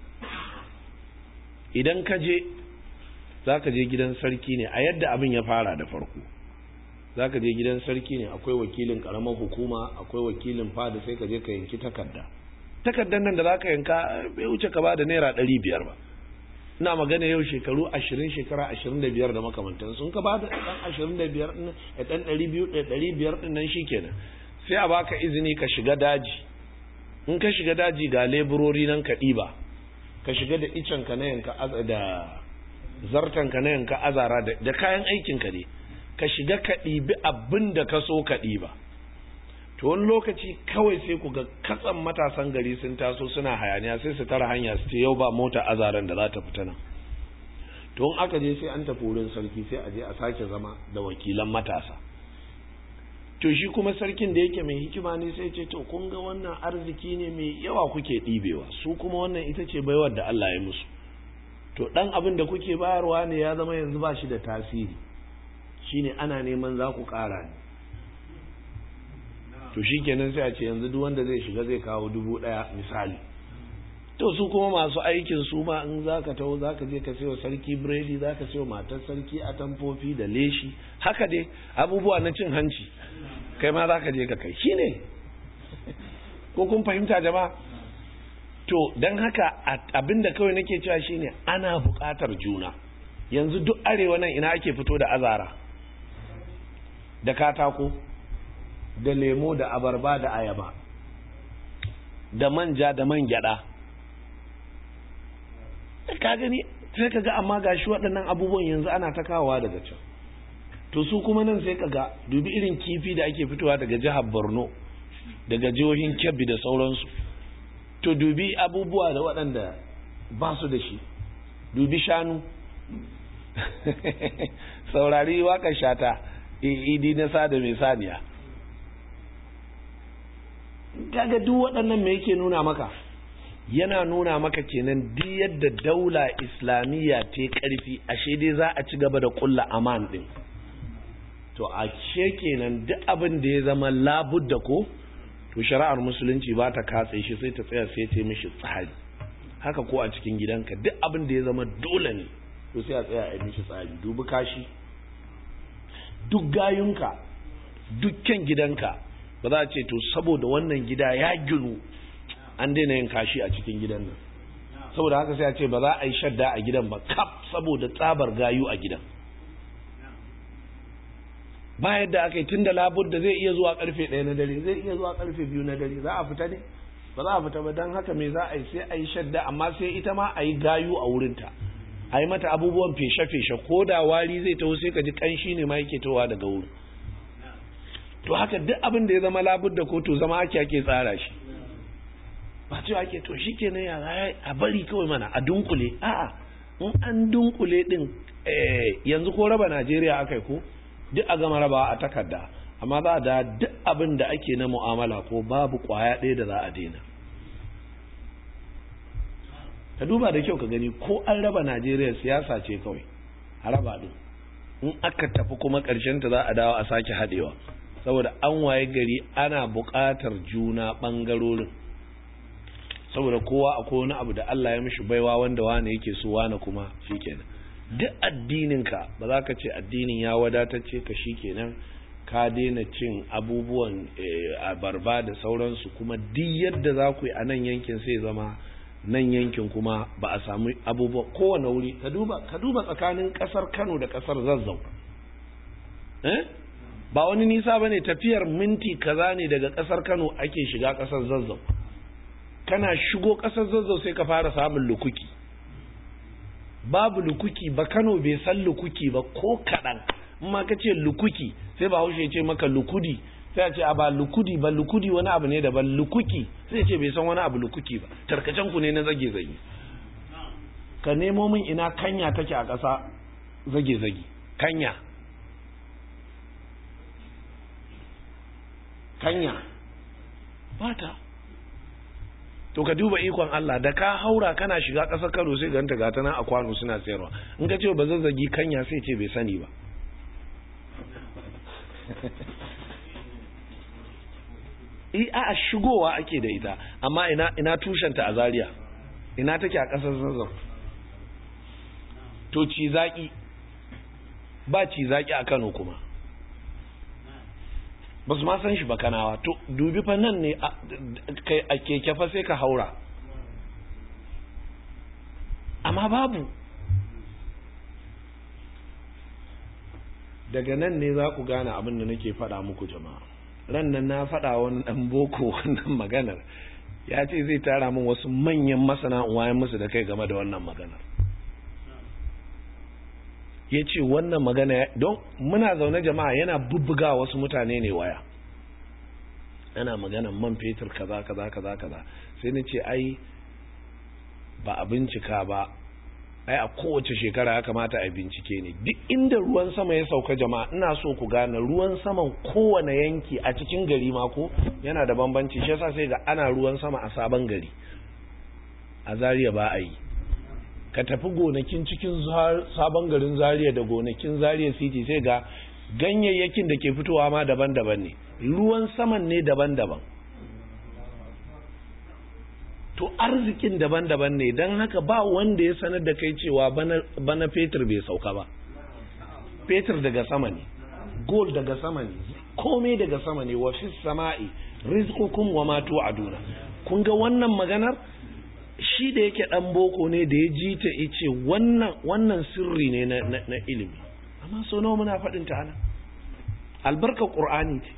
idan ka je za ka je gidan sarki ne a yadda abin ya fara da farko za ka je gidan sarki ne akwai wakilin ƙaramar hukuma akwai wakilin fada sai ka je ka yanki takarda takardar nan da za ka yanka bai wuce ka ba da naira ɗari biyar ba ina magana yau shekaru ashirin shekara ashirin da biyar da makamantan sun ka ba da ɗan ashirin da biyar ɗin da ɗan ɗari biyu da ɗari biyar ɗin nan shikenan sai a baka izini ka shiga daji in ka shiga daji ga leburori nan ka ɗiba ka shiga da icen ka na yanka da zartan ka na yanka azara da kayan aikin ka ne ka shiga ka ɗibi abin da ka so ka ɗiba to wani lokaci kawai sai ku ga katsan matasan gari sun taso suna hayaniya sai su tara hanya su ce yau ba mota azaran da za ta fita nan to in aka je sai an tafi wurin sarki sai a je a sake zama da wakilan matasa to shi kuma sarkin da yake mai hikima ne sai ce to kun ga wannan arziki ne mai yawa kuke ɗibewa su kuma wannan ita ce baiwar da Allah ya musu to ɗan abin da kuke bayarwa ne ya zama yanzu ba shi da tasiri shine ana neman za ku ƙara ne to shi kenan sai a ce yanzu duk wanda zai shiga zai kawo dubu ɗaya misali to su kuma masu aikin su ma in za ka taho za ka je ka sayo sarki biredi za ka sayo matar sarki a tamfofi da leshi haka dai abubuwa na cin hanci kai ma za ka je ka kai shi ne ko kun fahimta jama'a to don haka abinda kawai nake cewa shine ana buƙatar juna yanzu duk arewa nan ina ake fito da azara da katako da lemo da abarba da ayaba da manja da man gyada ka gani sai ka ga amma gashi waɗannan abubuwan yanzu ana ta kawowa daga can to su kuma nan sai ka ga dubi irin kifi da ake fitowa daga jihar borno daga jihohin kebbi da sauransu to dubi abubuwa da waɗanda ba su da shi dubi shanu saurari waƙar shata idi na sada mai saniya kaga duk waɗannan me yake nuna maka yana nuna maka kenan duk yadda daula islamiyya ta ƙarfi ashe dai za a ci gaba da ƙulla aman ɗin to a ce kenan duk abin da ya zama labudda ko to shari'ar musulunci ba ta katse shi sai ta tsaya sai ta mishi tsari haka ko a cikin gidanka duk abin da ya zama dole ne to sai a tsaya a yi mishi tsari dubi kashi duk gayunka dukkan gidanka ba za a ce to saboda wannan gida ya ginu an daina yin kashi a cikin gidan nan saboda haka sai a ce ba za a yi shadda a gidan ba kaf saboda tsabar gayu a gidan ba yadda aka yi tun da labur da zai iya zuwa karfe ɗaya na dare zai iya zuwa karfe biyu na dare za a fita ne ba za a fita ba don haka me za a yi sai a yi shadda amma sai ita ma a yi gayu a wurinta a yi mata abubuwan feshe-feshe ko da wari zai taho sai ka ji kanshi ne ma yake towa daga wurin to haka duk abin da ya zama labur da kotu zama ake ake tsara shi ba cewa ake to shi ke ya a bari kawai mana a dunkule a'a in an dunkule din yanzu ko raba najeriya aka ko duk a gama rabawa a takarda amma za a da duk abin da ake na mu'amala ko babu kwaya ɗaya da za a daina ka duba da kyau ka gani ko an raba najeriya siyasa ce kawai a raba din in aka tafi kuma ƙarshen ta za a dawo a sake haɗewa saboda an waye gari ana buƙatar juna ɓangarorin saboda kowa akwai wani abu da Allah ya mishi baiwa wanda wane yake so wane kuma shikenan duk addininka ba za ka ce addinin ya wadatacce ka shikenan ka daina cin abubuwan abarba da sauransu kuma duk yadda za ku yi a nan yankin sai zama nan yankin kuma ba a samu abubuwa kowane wuri ka duba ka duba tsakanin kasar Kano da kasar Zazzau eh ba wani nisa bane tafiyar minti kaza ne daga kasar Kano ake shiga kasar Zazzau kana shigo kasar Zazzau sai ka fara samun lukuki babu lukuki ba Kano bai san lukuki ba ko kadan amma ka ce lukuki sai ba haushe ce maka lukudi sai a ce a ba lukudi ba lukudi wani abu ne daban lukuki sai ce bai san wani abu lukuki ba tarkacen ku ne na zage zage ka nemo min ina kanya take a ƙasa zage zage kanya kanya bata to ka duba ikon Allah da ka haura kana shiga ƙasar Kano sai ganta gata nan a kwano suna sayarwa in ka ce ba zazzagi kanya sai ce bai sani ba a shigowa ake da ita amma ina ina tushenta a Zaria ina take a ƙasar Zazzau to ci zaki ba ci zaki a Kano kuma ba su ma san shi ba kanawa to dubi fa nan ne a keke fa sai ka haura amma babu daga nan ne za ku gane abin da nake faɗa muku jama'a ran nan na faɗa wani ɗan boko wannan maganar ya ce zai tara min wasu manyan masana wayan musu da kai game da wannan maganar ya ce wannan magana don muna zaune jama'a yana bubbuga wasu mutane ne waya yana magana man fetur kaza kaza kaza kaza sai na ce ai ba a bincika ba ai a kowace shekara ya kamata a bincike ne duk inda ruwan sama ya sauka jama'a ina so ku gane ruwan saman kowane yanki a cikin gari ma ko yana da bambanci shi yasa sai ga ana ruwan sama a sabon gari a Zariya ba a yi ka tafi gonakin cikin sabon garin Zariya da gonakin Zariya city sai ga ganyayyakin da ke fitowa ma daban-daban ne ruwan saman ne daban-daban to arzikin daban-daban ne don haka ba wanda ya sanar da kai cewa bana fetur bai sauka ba fetur daga sama ne gold daga sama ne komai daga sama ne wa fi sama'i rizqukum wa ma tu'aduna kun ga wannan maganar shi da yake dan boko ne da ya ji ta yace wannan wannan sirri ne na, na, ilimi amma so nawa muna faɗin ta ana albarka qur'ani ce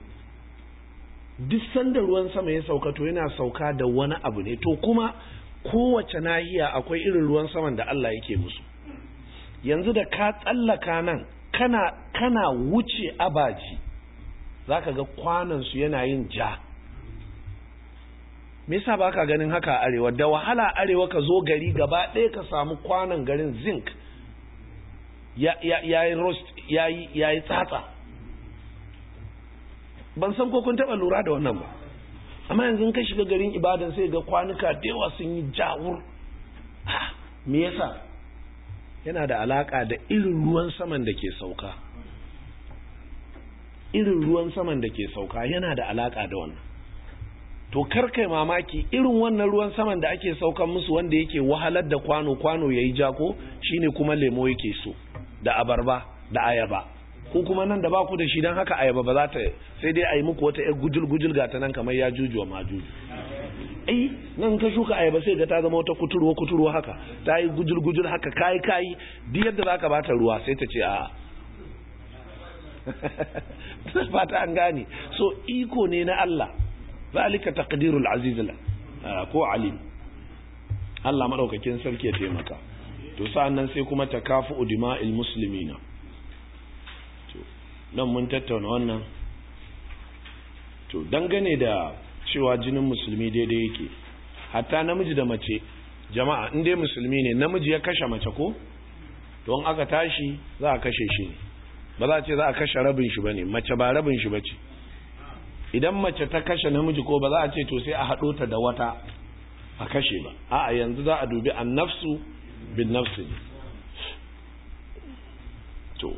duk sanda ruwan sama ya sauka to yana sauka da wani abu ne to kuma kowace nahiya akwai irin ruwan saman da Allah yake musu yanzu da ka tsallaka nan kana kana wuce abaji zaka ga kwanan su yana yin ja me yasa baka ganin haka a arewa da wahala arewa ka zo gari gaba ɗaya ka samu kwanan garin zinc ya ya yayi roast yayi yayi tsatsa ban san ko kun taba lura da wannan ba amma yanzu ka shiga garin ibadan sai ga kwanuka da yawa sun yi jawur me yasa yana da alaka da irin ruwan saman da ke sauka irin ruwan saman da ke sauka yana da alaka da wannan to karkai mamaki irin wannan ruwan saman da ake saukan musu wanda yake wahalar da kwano kwano yayi jako shine kuma lemo yake so da abarba da ayaba ko kuma nan da ba ku da shi don haka ayaba ba za ta sai dai a yi muku wata 'yar gujul-gujul ga ta nan kamar ya jujuwa ma juju ai nan ka shuka ayaba sai ga ta zama wata kuturwa kuturwa haka ta yi gujul-gujul haka kayi kayi duk yadda za ka bata ruwa sai ta ce a fata an gane so iko ne na Allah zalika taqdirul aziz ko alim Allah madaukakin sarki ya taimaka to sa'an nan sai kuma takafu dima'il muslimina nan mun tattauna wannan to dangane da cewa jinin musulmi daidai yake hatta namiji da mace jama'a in dai musulmi ne namiji ya kashe mace ko don aka tashi za a kashe shi ne ba za a ce za a kashe rabin shi bane mace ba rabin shi bace idan mace ta kashe namiji ko ba za a ce to sai a haɗo ta da wata a kashe ba a'a yanzu za a dubi an nafsu bin nafsi to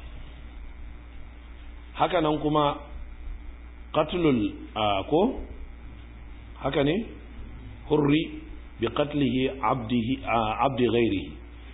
haka nan kuma qatlul ko haka ne hurri bi qatlihi abdihi abdi ghairihi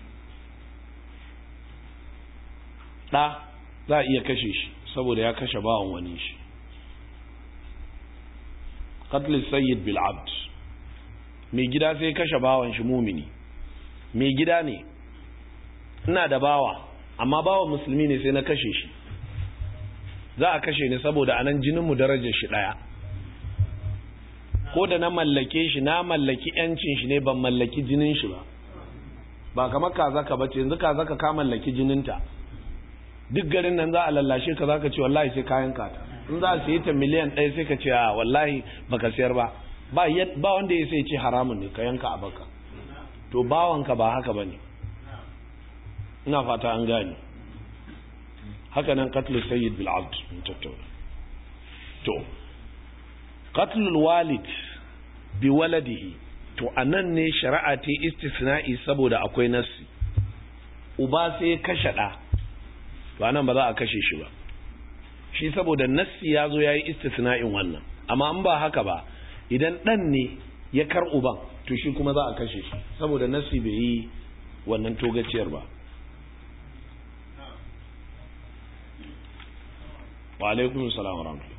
da za a iya kashe shi saboda ya kashe bawan wani shi qatl sayyid bil abd mai gida sai kashe bawan shi mumini mai gida ne ina da bawa amma bawan musulmi ne sai na kashe shi za a kashe ni saboda anan jininmu darajar shi ɗaya ko da na mallake shi na mallaki yancin shi ne ban mallaki jinin shi ba ba kamar kaza ka bace yanzu kaza ka ka mallaki jininta duk garin nan za a lallashe ka zaka ce wallahi sai kayan ka in za a sayi ta miliyan ɗaya sai ka ce a wallahi baka sayar ba ba ba wanda ya sai ce haramun ne ka yanka a baka to bawanka ba haka bane ina fata an gane haka nan qatlu sayyid bil abd mun tattauna to qatlul walid bi waladihi to anan ne shari'a ta istisna'i saboda akwai nassi uba sai kashe da to anan ba za a kashe shi ba shi saboda nassi ya zo ya yi istisna'in wannan amma an ba haka ba idan ɗan ne ya kar uban to shi kuma za a kashe shi saboda nassi bai yi wannan togaciyar ba wa alaikun salam wa rahmatullahi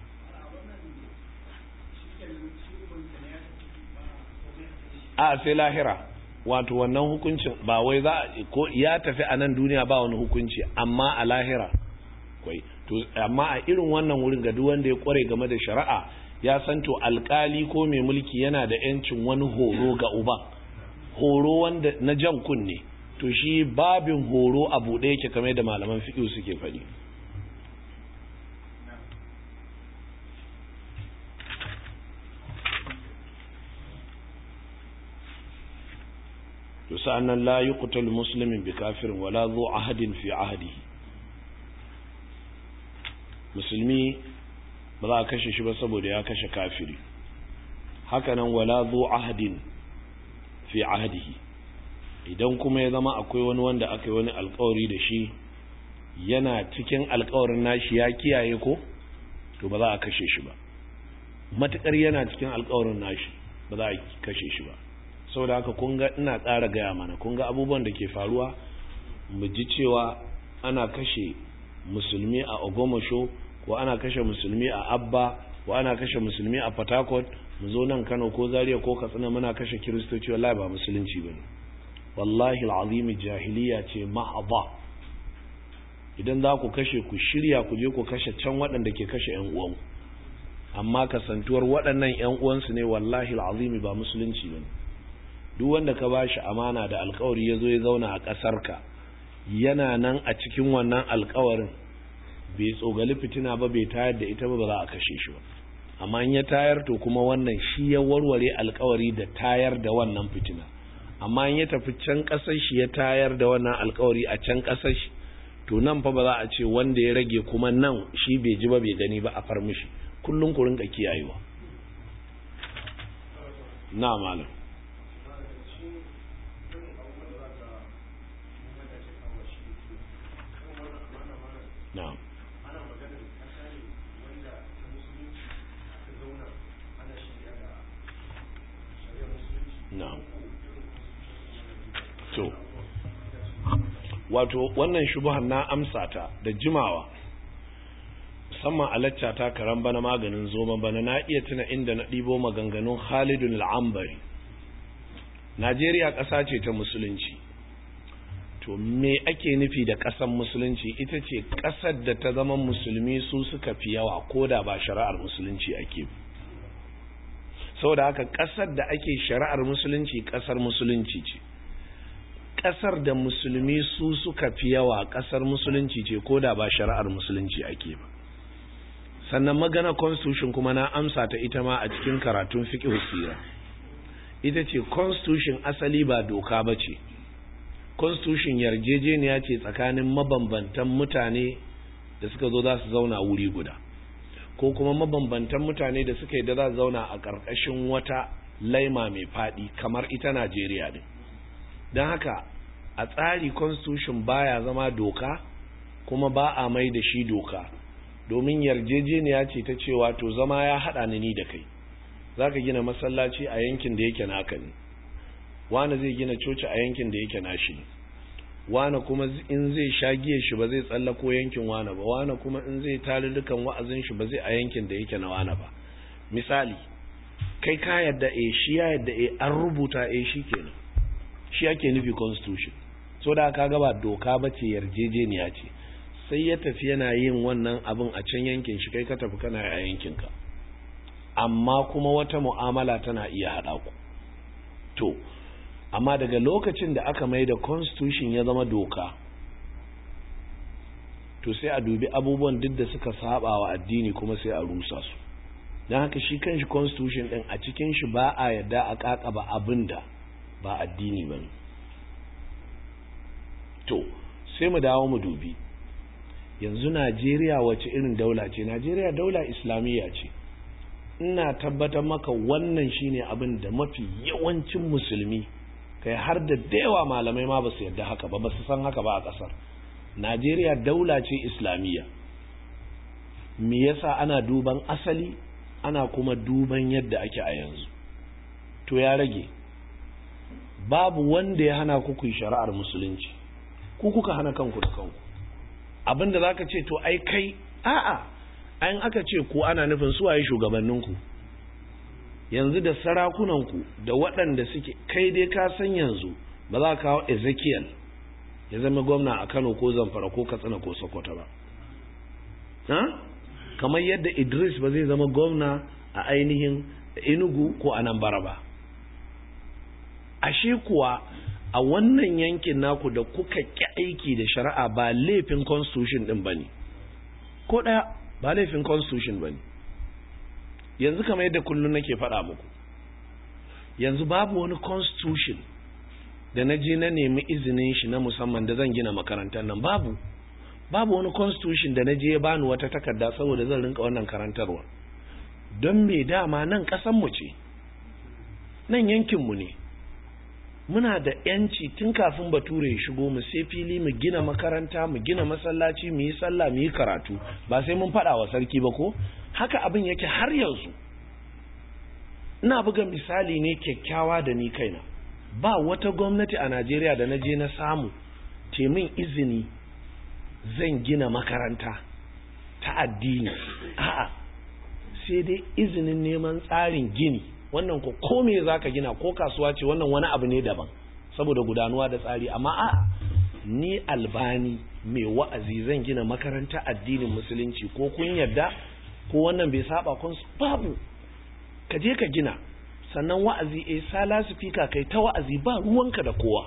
a sai lahira wato wannan hukuncin ba wai za ko ya tafi a nan duniya ba wani hukunci amma a lahira kwai to amma a irin wannan wurin ga duk wanda ya kware game da shari'a ya san to alkali ko mai mulki yana da yancin wani horo ga uban horo wanda na jan kunne to shi babin horo a buɗe yake kamar da malaman fiqh suke faɗi to sa'annan la yuqtalu muslimin bi kafirin wala zu ahadin fi ahdihi musulmi ba za a kashe shi ba saboda ya kashe kafiri hakanan wala zu ahadin fi ahdihi idan kuma ya zama akwai wani wanda aka yi wani alkawari da shi yana cikin alkawarin nashi ya kiyaye ko to ba za a kashe shi ba matukar yana cikin alkawarin nashi ba za a kashe shi ba saboda haka kun ga ina ƙara gaya mana kun ga abubuwan da ke faruwa mu ji cewa ana kashe musulmi a ogomosho ko ana kashe musulmi a abba ko ana kashe musulmi a fatakot mu zo nan kano ko zaria ko katsina muna kashe kiristoci wallahi ba musulunci ba ne wallahi al'azimi jahiliya ce ma'aba idan za ku kashe ku shirya ku je ku kashe can waɗanda ke kashe yan uwan amma kasantuwar waɗannan yan uwansu ne wallahi al'azimi ba musulunci ba ne duk wanda ka bashi amana da alkawari ya zo ya zauna a ƙasarka yana nan a cikin wannan alkawarin bai tsogali fitina ba bai tayar da ita ba ba za a kashe shi ba amma in ya tayar to kuma wannan shi ya warware alkawari da tayar da wannan fitina amma in ya tafi can ƙasar shi ya tayar da wannan alkawari a can ƙasar shi to nan fa ba za a ce wanda ya rage kuma nan shi bai ji ba bai gani ba a far mishi kullum ku rinka kiyayewa na malam na'am na'am to wato wannan shubuhan na amsa ta da jimawa musamman a lacca ta karan bana maganin zoma bana na iya tuna inda na ɗibo maganganun Khalidun al'ambari Najeriya ƙasa ce ta musulunci to me ake nufi da ƙasar musulunci ita ce ƙasar da ta zama musulmi su suka fi yawa ko da ba shari'ar musulunci ake saboda haka ƙasar da ake shari'ar musulunci ƙasar musulunci ce ƙasar da musulmi su suka fi yawa ƙasar musulunci ce ko da ba shari'ar musulunci ake ba sannan magana constitution kuma na amsa ta ita ma a cikin karatun fiqh sira ita ce constitution asali ba doka ba ce constitution yarjejeniya ce tsakanin mabambantan mutane da suka zo za su zauna wuri guda ko kuma mabambantan mutane da suka yi da za su zauna a ƙarƙashin wata laima mai faɗi kamar ita najeriya ne don haka a tsari constitution baya zama doka kuma ba a mai da shi doka domin yarjejeniya ce ta cewa to zama ya haɗa ni da kai za ka gina masallaci a yankin da yake naka ne wani zai gina coci a yankin da yake nashi ne wani kuma in zai sha giya shi ba zai tsallako yankin wani ba wani kuma in zai tarurrukan wa'azin shi ba zai a yankin da yake na wani ba misali kai ka yadda e shi ya yadda e an rubuta e shi kenan shi ake nufi constitution so da ka gaba doka ba ce yarjejeniya ce sai ya tafi yana yin wannan abin a can yankin shi kai ka tafi kana a yankinka amma kuma wata mu'amala tana iya haɗa ku to amma daga lokacin da aka mai da constitution ya zama doka to sai a dubi abubuwan duk da suka saba wa addini kuma sai a rusa su don haka shi kanshi constitution din a cikin shi ba a yadda a kakaba abin da ba addini ba to sai mu dawo mu dubi yanzu najeriya wace irin daula ce najeriya daula islamiyya ce ina tabbatar maka wannan shine abin da mafi yawancin musulmi kai har da yawa malamai ma ba su yadda haka ba ba su san haka ba a ƙasar najeriya daula ce islamiyya me yasa ana duban asali ana kuma duban yadda ake a yanzu to ya rage babu wanda ya hana ku yi shari'ar musulunci ku kuka hana kanku da kanku abinda za ka ce to ai kai a'a ayin aka ce ku ana nufin suwaye shugabanninku yanzu da sarakunanku da waɗanda suke kai dai ka san yanzu ba za ka kawo ezekiel ya zama gwamna a kano ko zamfara ko katsina ko sokoto ba kamar yadda idris ba zai zama gwamna a ainihin enugu ko anambra ba ashe kuwa a wannan yankin naku da kuka ƙi aiki da shari'a ba laifin constitution din bane ko ɗaya ba laifin constitution bane yanzu kamar yadda kullum nake faɗa muku yanzu babu wani constitution da na je na nemi izinin shi na musamman da zan gina makarantar nan babu babu wani constitution da na je ya bani wata takarda saboda zan rinka wannan karantarwa don me dama nan mu ce nan yankinmu ne muna da yanci tun kafin bature ya shigo mu sai fili mu gina makaranta mu gina masallaci mu yi sallah mu yi karatu ba sai mun faɗa wa sarki ba ko haka abin yake har yanzu ina buga misali ne kyakkyawa da ni kaina ba wata gwamnati a najeriya da na je na samu temin izini zan gina makaranta ta addini a'a sai dai izinin neman tsarin gini wannan ko ko me zaka gina ko kasuwa ce wannan wani abu ne daban saboda gudanuwa da tsari amma a'a ni albani mai wa'azi zan gina makaranta addinin musulunci ko kun yadda ko wannan bai saba kun babu ka je ka gina sannan wa'azi eh sala speaker kai ta wa'azi ba ruwanka da kowa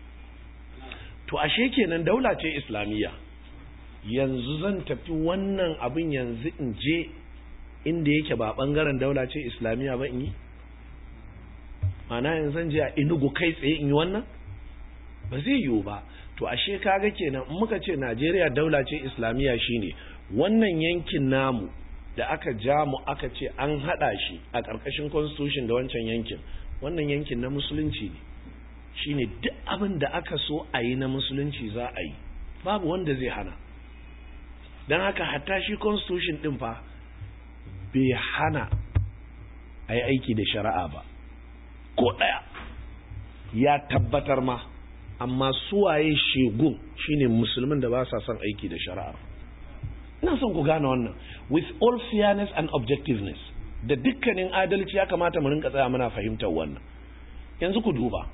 to ashe kenan daula ce islamiyya yanzu zan tafi wannan abin yanzu in je inda yake ba bangaren daula ce islamiyya ba in yi mana yanzu zan je a inugu kai tsaye in yi wannan ba zai yiwu ba to ashe kaga kenan in muka ce najeriya daula ce islamiyya shine wannan yankin namu da aka ja mu aka ce an hada shi a ƙarƙashin constitution da wancan yankin wannan yankin na musulunci ne shine duk abin da aka so a yi na musulunci za a yi babu wanda zai hana don haka hatta shi constitution din fa bai hana a yi aiki da shari'a ba ko ɗaya ya tabbatar ma amma suwaye shegun shine musulmin da ba sa son aiki da shari'a ina son ku gane wannan with all fairness and objectiveness da dukkanin adalci ya kamata mu rinka tsaya muna fahimtar wannan yanzu ku duba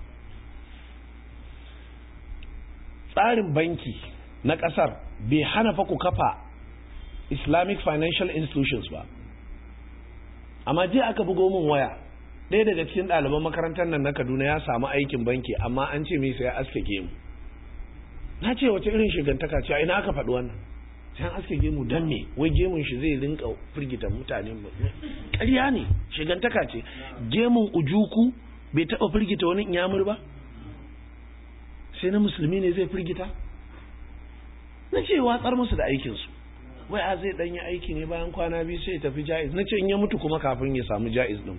tsarin banki na ƙasar bai hana fa ku kafa islamic financial institutions ba amma jiya aka bugo min waya ɗaya daga cikin ɗaliban makarantar nan na kaduna ya samu aikin banki amma an ce mai sai ya aske gemu na ce wace irin shigantaka ce ina aka faɗi wannan sai an aske gemu don me wai gemun shi zai rinka firgita mutane ƙarya ne shigantaka ce gemun ujuku bai taɓa firgita wani inyamur ba sai na musulmi ne zai firgita na ce watsar musu da aikinsu wai a zai ɗanyi aiki ne bayan kwana biyu sai ya tafi ja'iz na ce in ya mutu kuma kafin ya samu ja'iz ɗin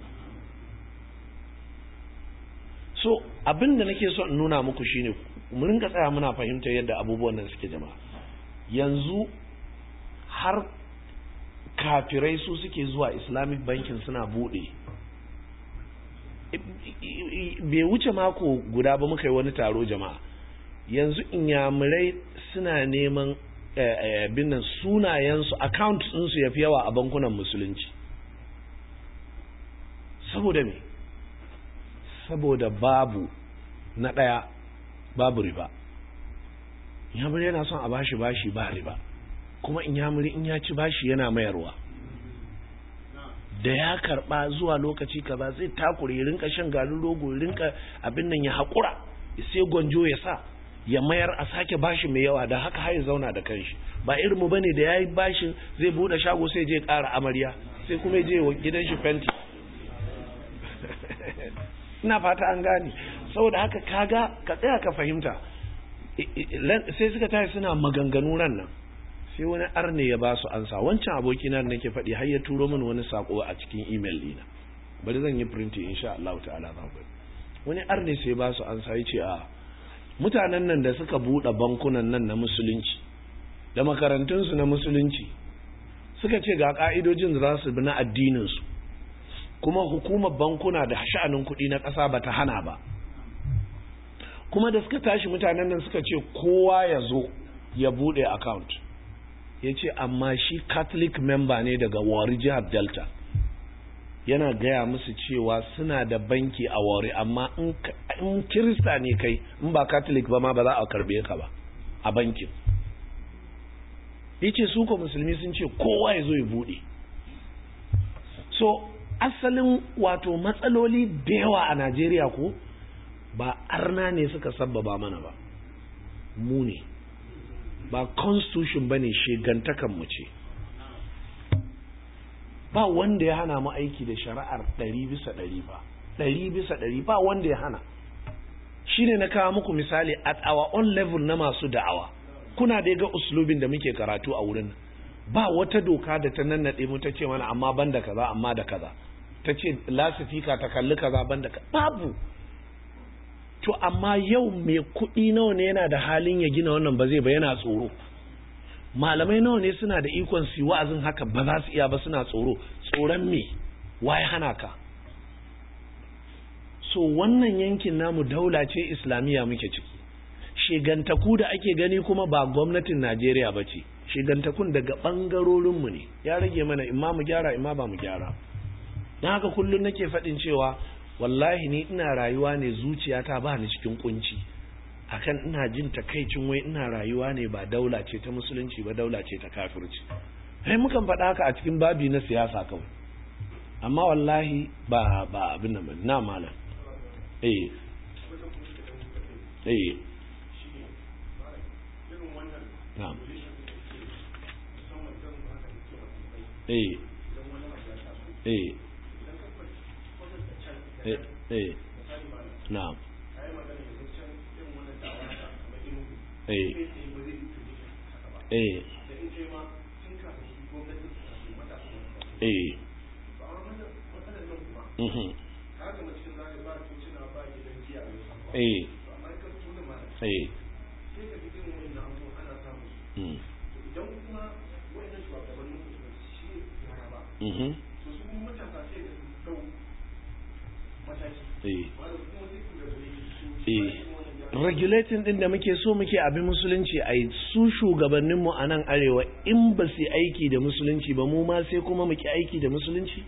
so abin da nake so in nuna muku shine mu rinka tsaya muna fahimtar yadda abubuwan nan suke jama'a yanzu har kafirai su suke zuwa islamic banking suna bude bai wuce mako guda ba muka yi wani taro jama'a yanzu inyamurai suna neman binnan sunayensu account ɗinsu ya fi yawa a bankunan musulunci saboda me saboda babu na ɗaya babu riba inyamuri yana son a bashi bashi ba riba kuma inyamuri in ya ci bashi yana mayarwa da ya karba zuwa lokaci kaza zai takure ya rinka shan garin rogo ya rinka abin nan ya haƙura sai gwanjo ya sa ya mayar a sake bashi mai yawa da haka har ya zauna da kanshi ba irin mu bane da yayi bashin zai bude shago sai je ƙara amarya sai kuma je wa gidan shi fenti ina fata an gane saboda haka kaga ka tsaya ka fahimta sai suka tashi suna maganganu ran nan sai wani arne ya ba su ansa wancan abokina da nake faɗi har ya turo min wani sako a cikin email dina bari zan yi printi insha Allah ta'ala za ku wani arne sai ba su ansa yace a mutanen nan da suka buɗe bankunan nan na musulunci da makarantunsu na musulunci suka ce ga ka'idojin da za su bi na addinin su kuma hukumar bankuna da sha'anin kuɗi na ƙasa bata hana ba kuma da suka tashi mutanen nan suka ce kowa ya zo ya buɗe account ya ce amma shi catholic member ne daga wari jihar delta yana gaya musu cewa suna da banki a wari amma in kirista ne kai in ba catholic ba ma ba za a karbe ka ba a bankin ya ce su ko musulmi sun ce kowa ya zo ya bude so asalin wato matsaloli da yawa a najeriya ko ba arna ne suka sabbaba mana ba mu ne ba constitution bane shegantakan mu ce ba wanda ya hana mu aiki da shari'ar ɗari bisa ɗari ba ɗari bisa ɗari ba wanda ya hana shine na kawo muku misali at our own level na masu da'awa kuna da ga uslubin da muke karatu a wurin ba wata doka da ta nannaɗe mu ta ce mana amma ban da kaza amma da kaza ta ce lasifika ta kalli kaza ban da babu to amma yau mai kuɗi nawa ne yana da halin ya gina wannan ba zai ba yana tsoro malamai nawa ne suna da ikon su wa'azin haka ba za su iya ba suna tsoro tsoron me waye hana ka so wannan yankin namu daula ce islamiyya muke ciki shigantaku da ake gani kuma ba gwamnatin najeriya ba ce shigantakun daga ɓangarorinmu ne ya rage mana imma mu gyara imma ba mu gyara don haka kullum nake faɗin cewa wallahi ni ina rayuwa ne zuciyata ba ni cikin kunci akan ina jin takaicin wai ina rayuwa ne ba daula ce ta musulunci ba daula ce ta kafirci sai mukan faɗa haka a cikin babi na siyasa kawai amma wallahi ba ba abin nan na malam eh eh na'am eh eh eh eh na'am eh eh eh mhm eh eh mm mhm eh eh regulating din da muke so muke abin musulunci a su shugabanninmu a nan arewa in ba su aiki da musulunci ba mu ma sai kuma muke aiki da musulunci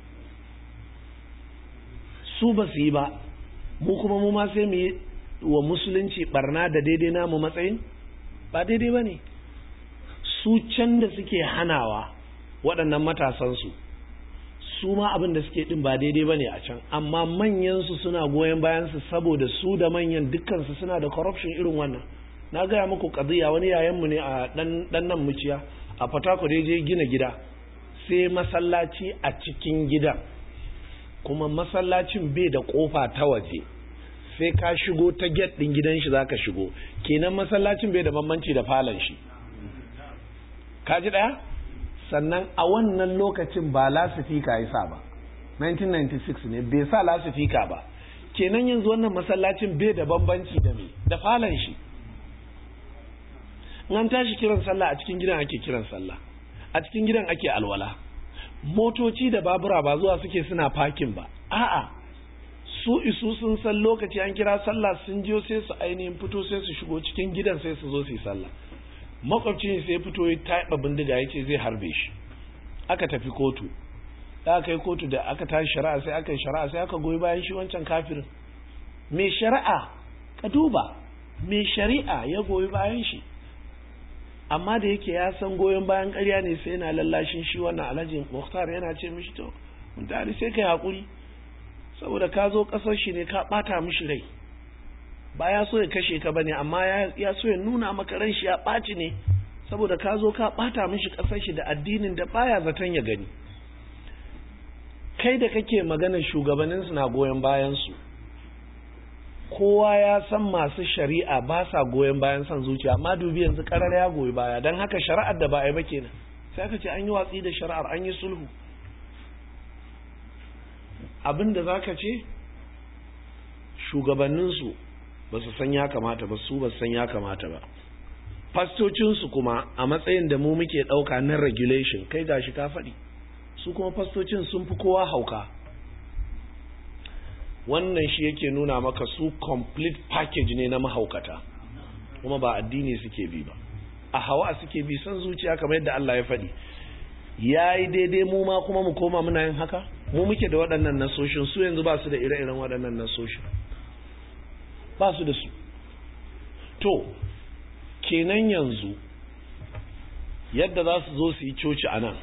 su ba su yi ba mu kuma mu ma sai mu yi wa musulunci barna da daidai namu matsayin ba daidai ba ne su can da suke hanawa waɗannan matasansu su ma abin da suke din ba daidai bane a can amma manyan su suna goyon bayan su saboda su da manyan dukkan su suna da corruption irin wannan na gaya muku kadiya wani yayan mu ne a dan dan nan muciya a Fatako da je gina gida sai masallaci a cikin gidan kuma masallacin bai da kofa ta waje sai ka shigo ta gate din gidan shi zaka shigo kenan masallacin bai da bambanci da falon shi ka ji daya sannan a wannan lokacin ba lasifika ya sa ba 1996 ne bai sa lasifika ba kenan yanzu wannan masallacin bai da bambanci da me da falon shi an tashi kiran sallah a cikin gidan ake kiran sallah a cikin gidan ake alwala motoci da babura ba zuwa suke suna parking ba a'a su isu sun san lokaci an kira sallah sun jiyo sai su ainihin fito sai su shigo cikin gidan sai su zo su yi sallah makwabcin sai fito ya taɓa bindiga ya ce zai harbe shi aka tafi kotu da aka yi kotu da aka tashi shari'a sai aka yi shari'a sai aka goyi bayan shi wancan kafirin mai shari'a ka duba mai shari'a ya goyi bayan shi amma da yake ya san goyon bayan ƙarya ne sai yana lallashin shi wannan alhaji muhtar yana ce mishi to mutane sai ka haƙuri saboda ka zo ƙasar shi ne ka ɓata mishi rai ba ya so ya kashe ka bane amma ya so ya nuna maka ran shi ya ɓaci ne saboda ka zo ka ɓata mishi ƙasar shi da addinin da baya zaton ya gani kai da kake maganar shugabanninsu na goyon bayansu kowa ya san masu shari'a ba sa goyon bayan son zuciya amma dubi yanzu karar ya goyi baya don haka shari'ar da ba a yi ba kenan sai aka ce an yi watsi da shari'ar an yi sulhu abin da za ka ce shugabanninsu ba su san ya kamata ba su ba su san ya kamata ba fastocinsu kuma a matsayin da mu muke ɗauka na regulation kai gashi ka faɗi su kuma fastocin sun fi kowa hauka wannan shi yake nuna maka su complete package ne na mahaukata kuma ba addini suke bi ba a hawa suke bi san zuciya kamar yadda Allah ya faɗi ya yi daidai mu ma kuma mu koma muna yin haka mu muke da waɗannan nasoshin su yanzu ba su da ire-iren waɗannan nasoshin ba su da su to kenan yanzu yadda za su zo su yi coci a nan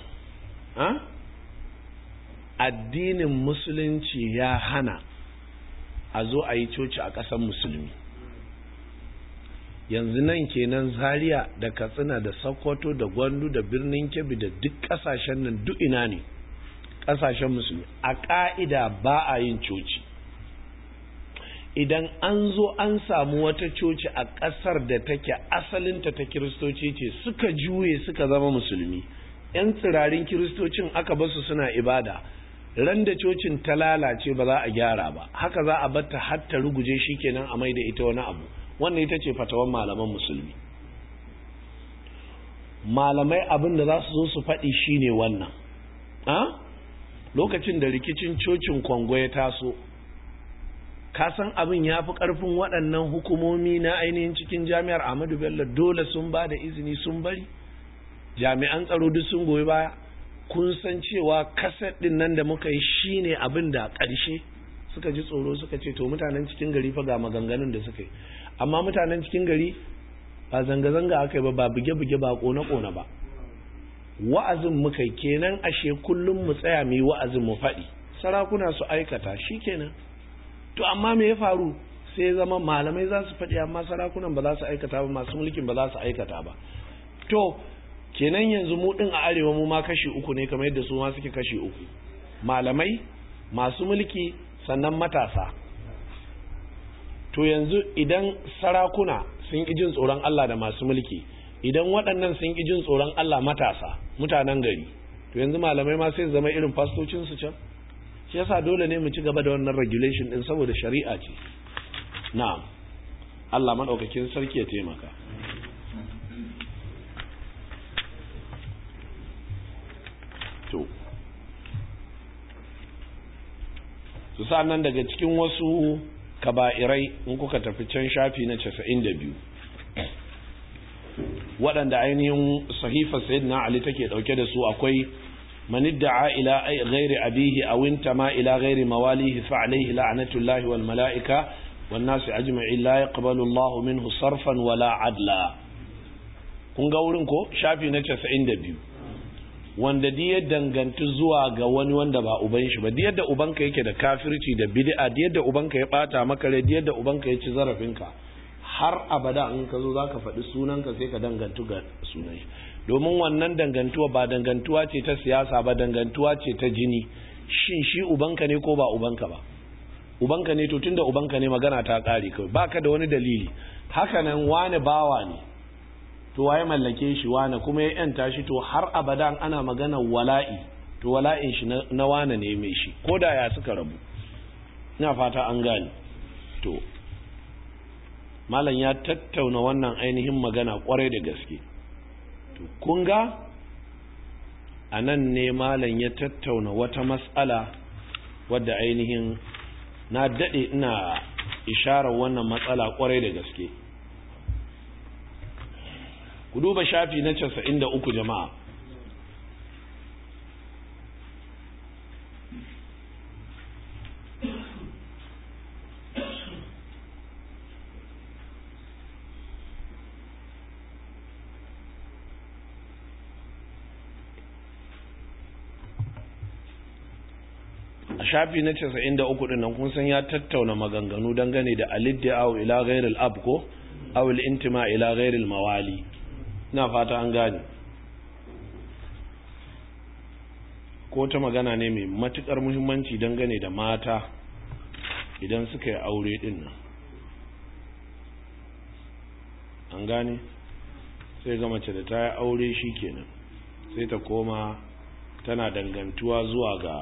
addinin musulunci ya hana a zo a yi coci a ƙasar musulmi yanzu nan kenan zaria da katsina da sokoto da gwandu da birnin kebbi da duk ƙasashen nan duk ina ne ƙasashen musulmi a ƙa'ida ba a yin coci idan an zo an samu wata coci a ƙasar da take asalinta ta kiristoci ce suka juye suka zama musulmi 'yan tsirarin kiristocin aka basu suna ibada ran da cocin ta lalace ba za a gyara ba haka za a batta har ta ruguje shi kenan a mai da ita wani abu wannan ita ce fatawan malaman musulmi malamai abin da za su zo su faɗi shine wannan a lokacin da rikicin cocin kwango ya taso ka san abin ya fi ƙarfin waɗannan hukumomi na ainihin cikin jami'ar ahmadu bello dole sun ba da izini sun bari jami'an tsaro duk sun goyi baya kun san cewa kaset din nan da muka yi shine abin da ƙarshe suka ji tsoro suka ce to mutanen cikin gari fa ga maganganun da suka yi amma mutanen cikin gari ba zanga-zanga aka yi ba ba buge-buge ba kone-kone ba wa'azin muka yi kenan ashe kullum mu tsaya mu yi wa'azin mu faɗi sarakuna su aikata shi kenan to amma me ya faru sai zama malamai za su faɗi amma sarakunan ba za su aikata ba masu mulkin ba za su aikata ba to kenan yanzu mu din a arewa mu ma kashi uku ne kamar yadda su ma suke kashi uku malamai masu mulki sannan matasa to yanzu idan sarakuna sun ƙi jin tsoron Allah da masu mulki idan waɗannan sun ƙi jin tsoron Allah matasa mutanen gari to yanzu malamai ma sai zama irin fastocin su can shi yasa dole ne mu ci gaba da wannan regulation din saboda shari'a ce na'am Allah madaukakin sarki ya taimaka to su nan daga cikin wasu kaba'irai in kuka tafi can shafi na casa'in da biyu waɗanda ainihin sahifa sayyidina ali take ɗauke da su akwai manidda'a ila ghairi abihi aw intama ila ghairi mawalihi fa alayhi la'natullahi wal mala'ika wan nasi ajma'in la yaqbalu Allahu minhu sarfan wala adla kun ga wurin ko shafi na 92 wanda di ya danganci zuwa ga wani wanda ba uban shi ba di yadda ubanka yake da kafirci da bid'a di yadda ubanka ya bata maka rai di yadda ubanka ya ci zarafinka har abada in ka zo zaka faɗi sunanka sai ka dangantu ga sunan shi domin wannan dangantuwa ba dangantuwa ce ta siyasa ba dangantuwa ce ta jini shin shi ubanka ne ko ba ubanka ba ubanka ne to tunda ubanka ne magana ta kare kawai baka da wani dalili haka nan wani bawa ne to waye mallake shi wane kuma ya yanta shi to har abadan ana magana wala'i to wala'in shi na wane ne mai shi ko da ya suka rabu ina fata an gane to malam ya tattauna wannan ainihin magana kwarai da gaske to kun ga a nan ne malam ya tattauna wata matsala wadda ainihin na daɗe ina isharar wannan matsala kwarai da gaske ku duba shafi na casa'in da uku jama'a a shafi na 93 din nan kun san ya tattauna maganganu dangane da aliddi'u ila ghairil ab ko aw al-intima ila ghairil mawali ina fata an gane ko ta magana ne mai matukar muhimmanci dangane da mata idan suka yi aure din nan an gane sai ga mace da ta yi aure shi kenan sai ta koma tana dangantuwa zuwa ga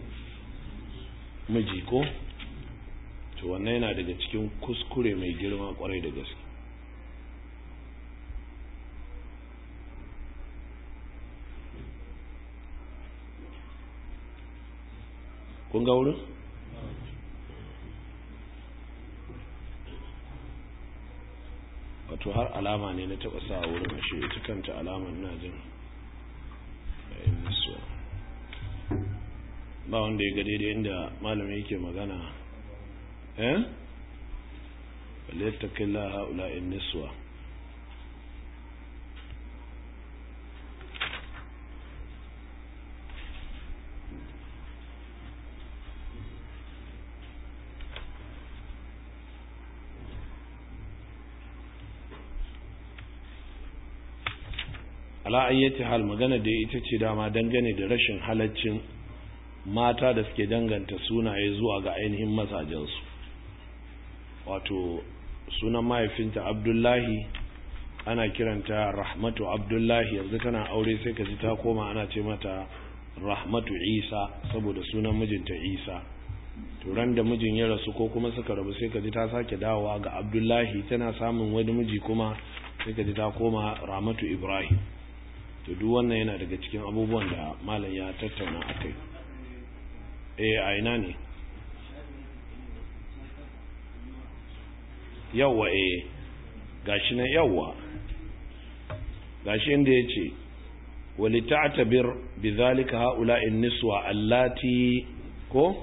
miji ko to wannan yana daga cikin kuskure mai girma kwarai da gaske kun ga wurin? wato har alama ne na taɓa sa wurin ashe ita kanta alamar na jin ba wanda ya ga daidai inda malami yake magana eh waliyattaqilla haula'in niswa ala ayyati hal magana da ita ce dama dangane da rashin halaccin mata da suke danganta sunaye zuwa ga ainihin mazajensu wato sunan mahaifinta abdullahi ana kiranta rahmatu abdullahi yanzu tana aure sai ka ji ta koma ana ce mata rahmatu isa saboda sunan mijinta isa turan da mijin ya rasu ko kuma suka rabu sai ka ji ta sake dawowa ga abdullahi tana samun wani miji kuma sai ka ji ta koma rahmatu ibrahim to duk wannan yana daga cikin abubuwan da malam ya tattauna a kai eh a ina ne yawwa eh gashi nan yawwa gashi inda ya ce wali ta'tabir bi zalika haula'in niswa allati ko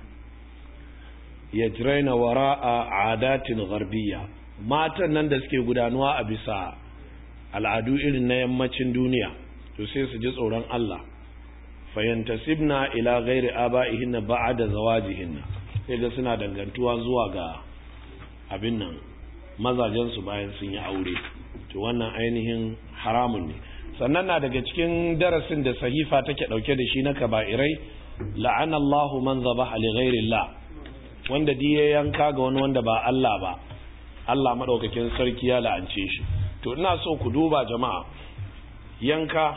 yajraina wara'a adatin gharbiyya matan nan da suke gudanuwa a bisa al'adu irin na yammacin duniya to sai su ji tsoron Allah fayantasibna ila ghairi aba'ihinna ba'da zawajihinna sai ga suna dangantuwa zuwa ga abin nan mazajen su bayan sun yi aure to wannan ainihin haramun ne sannan na daga cikin darasin da sahifa take dauke da shi na kaba'irai la'ana Allahu man zabaha li ghairi Allah wanda diye yanka ga wani wanda ba Allah ba Allah madaukakin sarki ya la'ance shi to ina so ku duba jama'a yanka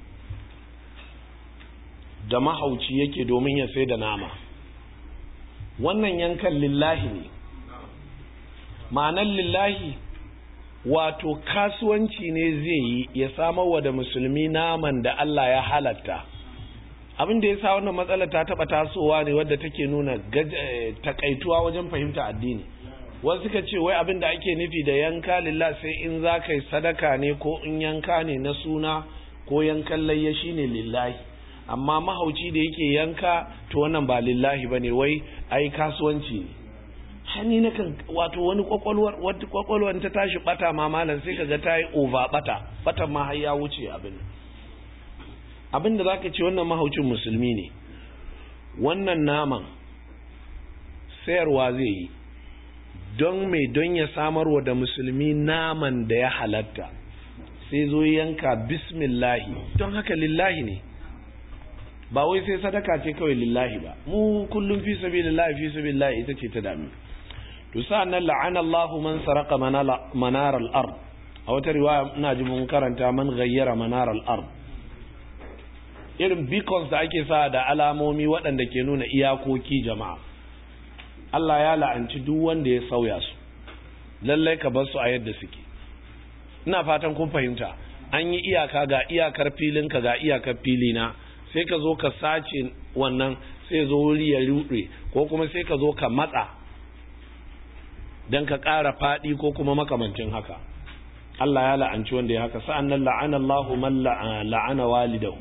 da mahauci yake domin ya sai da nama wannan yankan lillahi ne ma'anan lillahi wato kasuwanci ne zai yi ya samarwa da musulmi naman da Allah ya halatta abin da ya sa wannan matsala ta taba tasowa ne wadda take nuna takaituwa wajen fahimta addini wasu suka ce wai abin da ake nufi da yanka lillah sai in za ka yi sadaka ne ko in yanka ne na suna ko yankan layya shine lillahi amma mahauci da yake yanka to wannan ba lillahi ba ne wai ai kasuwanci ne hani na kan wato wani kwakwalwar wata kwakwalwar ta tashi bata ma malam sai kaga ta yi over bata batan ma har ya wuce abin abin da zaka ce wannan mahaucin musulmi ne wannan naman sayarwa zai yi don mai don ya samarwa da musulmi naman da ya halatta sai zo yanka bismillahi don haka lillahi ne ba wai sai sadaka ce kawai lillahi ba mu kullum fi sabilillahi fi sabilillahi ita ce ta dami to sa'annan la'ana Allahu man saraka manar al-ard a wata riwaya ina ji mun karanta man ghayyara manar al-ard irin beacons da ake sa da alamomi waɗanda ke nuna iyakoki jama'a Allah ya la'anci duk wanda ya sauya su lallai ka bar su a yadda suke ina fatan kun fahimta an yi iyaka ga iyakar filinka ga iyakar filina sai ka zo ka sace wannan sai zo wuri ya ruɗe ko kuma sai ka zo ka matsa don ka ƙara faɗi ko kuma makamancin haka Allah ya la'anci wanda ya haka sa'an nan la'ana Allahu man la'ana walidahu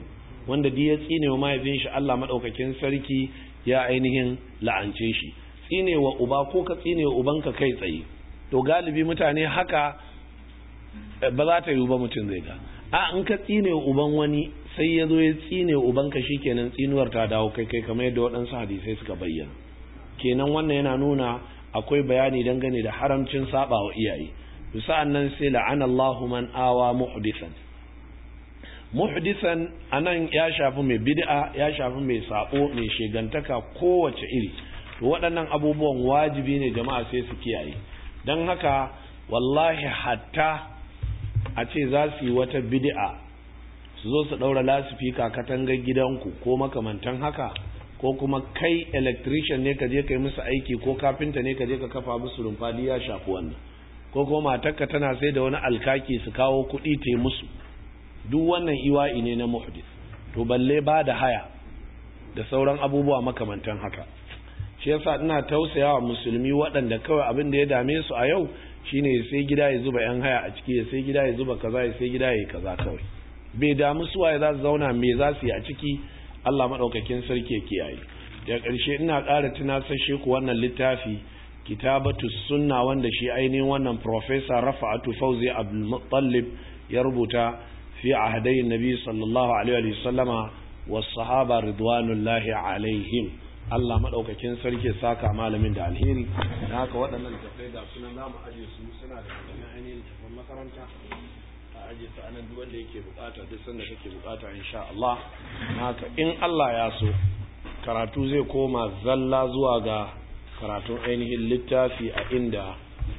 wanda duk ya tsine wa mahaifin shi Allah madaukakin sarki ya ainihin la'ance shi tsine wa uba ko ka tsine wa ubanka kai tsaye to galibi mutane haka ba za ta yi ba mutum zai ga a in ka tsine wa uban wani sai ya zo ya tsine wa ubanka shikenan tsinuwar ta dawo kai kai kamar yadda waɗansu hadisai suka bayyana kenan wannan yana nuna akwai bayani dangane da haramcin saba wa iyaye to sa'an nan sai la'ana Allahu man awa muhdisan muhdisan anan ya shafi mai bid'a ya shafi mai sabo mai shegantaka kowace iri to waɗannan abubuwan wajibi ne jama'a sai su kiyaye don haka wallahi hatta a ce za su yi wata bid'a su zo su ɗaura lasifika katangar gidanku ko makamantan haka ko kuma kai electrician ne ka je ka yi musu aiki ko kafinta ne ka je ka kafa musu rumfadi ya shafi wannan ko kuma matarka tana sai da wani alkaki su kawo kuɗi te musu duk wannan iwa'i ne na muhdis to balle ba da haya da sauran abubuwa makamantan haka shi yasa ina tausayawa musulmi waɗanda kawai abin da ya dame su a yau shine sai gida ya zuba yan haya a ciki ya sai gida ya zuba kaza ya sai gida ya kaza kawai bai damu su waye za su zauna me za su yi a ciki Allah madaukakin sarki ya kiyaye daga ƙarshe ina ƙara tunasashe ku wannan littafi kitabatu sunna wanda shi ainihin wannan professor Rafa'atu Fauzi Abdul Muttalib ya rubuta fi ahadai nabi sallallahu alaihi wa sallama was sahaba ridwanullahi alaihim Allah madaukakin sarki saka malamin da alheri da haka waɗannan littattafai ga sunan zamu aje su suna da kaman ainihin littattafan makaranta a aje su anan duk wanda yake bukata duk sanda kake bukata insha Allah haka in Allah ya so karatu zai koma zalla zuwa ga karatun ainihin littafi a inda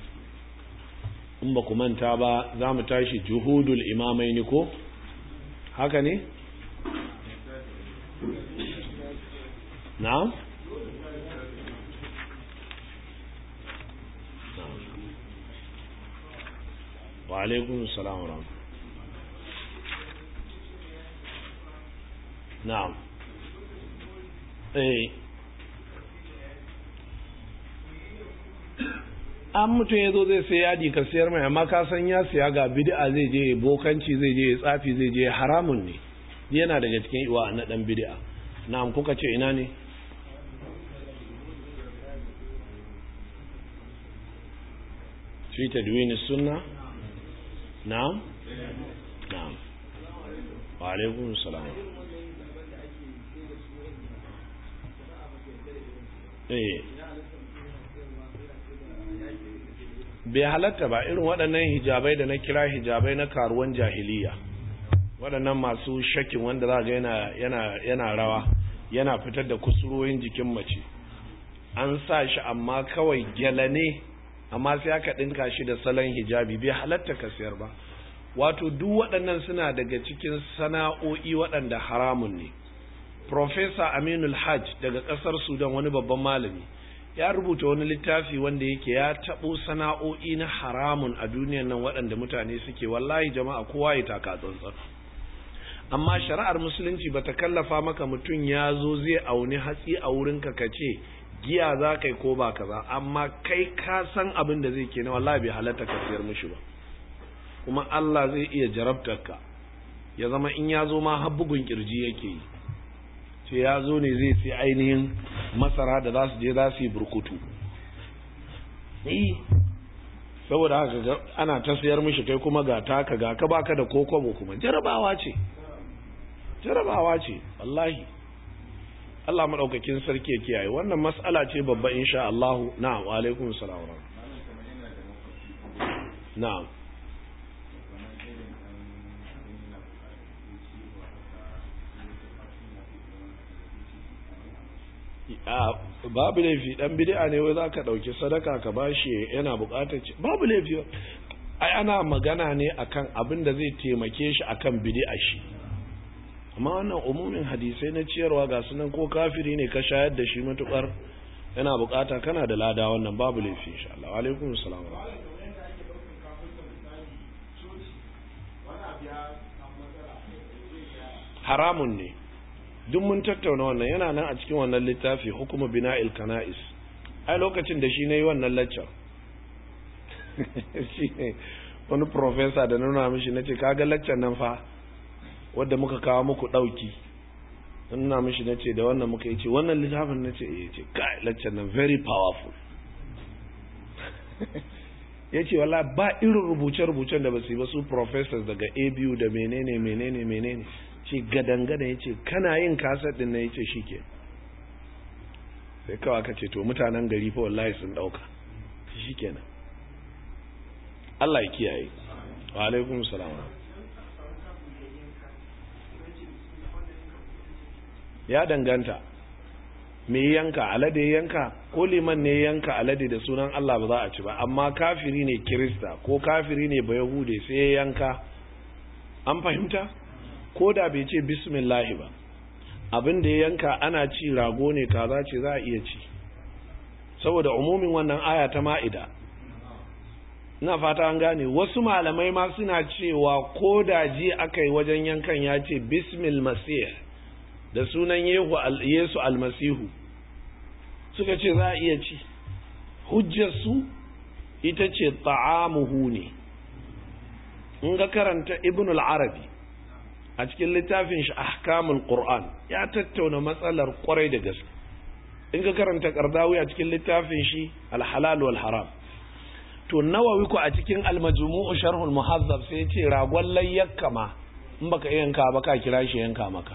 in ba ku manta ba za mu tashi juhudul imamai ni ko haka ne? na'am? wa alaikun salam ram na'am eh an mutum ya zo zai sai yadi ka siyar mai amma ka san ya siya ga bid'a zai je bokanci zai je tsafi zai je haramun ne yana daga cikin iwa na dan bid'a na'am kuka ce ina ne fi tadwin sunna na'am na'am wa alaikum salam eh bai halatta ba irin waɗannan hijabai da na kira hijabai na karuwan jahiliya waɗannan masu shakin wanda za ga yana, yana, yana rawa yana fitar da kusurorin jikin mace an sa shi amma kawai gyala ne amma sai aka ɗinka shi da salon hijabi bai halatta ka siyar ba wato duk waɗannan suna daga cikin sana'o'i waɗanda haramun ne Profesa Aminul Hajj daga ƙasar Sudan wani babban malami ya rubuta wani littafi wanda yake ya taɓo sana'o'i na haramun a duniyan nan waɗanda mutane suke wallahi jama'a kowa ya taka tsantsan amma shari'ar musulunci bata kallafa maka mutum ya zo zai auni hatsi a wurinka ka ce giya za kai ko ba kaza amma kai ka san abin da zai ke na wallahi bai halatta ka siyar mishi ba kuma Allah zai iya jarabtar ka ya zama in ya zo ma har bugun kirji yake yi ce ya zo ne zai sai ainihin masara da za su je za su yi burkutu saboda haka ana ta sayar mishi kai kuma ga taka ga ka baka da kokobo kuma jarabawa ce jarabawa ce wallahi Allah madaukakin sarki ya kiyaye wannan mas'ala ce babba insha Allah na'am wa alaikum salam na'am babu laifi dan bid'a ne wai zaka dauki sadaka ka bashi yana bukatar ci babu laifi ai ana magana ne akan abin da zai taimake shi akan bid'a shi amma wannan umumin hadisai na ciyarwa ga sunan ko kafiri ne ka shayar da shi matukar yana bukata kana da lada wannan babu laifi insha Allah wa alaikum assalam haramun ne duk mun tattauna wannan yana nan a cikin wannan littafi hukuma bina'il kana'is ai lokacin da shi ne wannan lecture shi ne wani professor da nuna mishi nace kaga lecture nan fa wadda muka kawo muku dauki ina mishi na ce da wannan muka yi ce wannan littafin na ce ya ce kai lecture nan very powerful ya ce wala ba irin rubuce-rubucen da ba su yi ba su professors daga abu da menene menene menene ce gadangada ya ce kana yin kasar din na ya ce shi ke sai kawai aka ce to mutanen gari fa wallahi sun dauka shi kenan Allah ya kiyaye wa alaikum salam ya danganta me yanka alade yanka ko liman ne yanka alade da sunan Allah ba za a ci ba amma kafiri ne kirista ko kafiri ne ba yahude sai ya yanka an fahimta ko da bai ce bismillahi ba abin da ya yanka ana ci rago ne kaza ce za a iya ci saboda umumin wannan aya ta ma'ida ina fata an gane wasu malamai ma suna cewa ko da ji aka yi wajen yankan ya ce bismil masih da sunan yesu almasihu suka ce za a iya ci hujjarsu ita ce ta'amuhu ne in ga karanta ibn al-arabi a cikin littafin shi ahkamul qur'an ya tattauna matsalar kwarai da gaske in ga karanta kardawi a cikin littafin shi al-halal wal haram to nawawi ku a cikin al-majmu'u sharhul muhazzab sai ce ragon layyakka ma in baka yanka ba ka kira shi yanka maka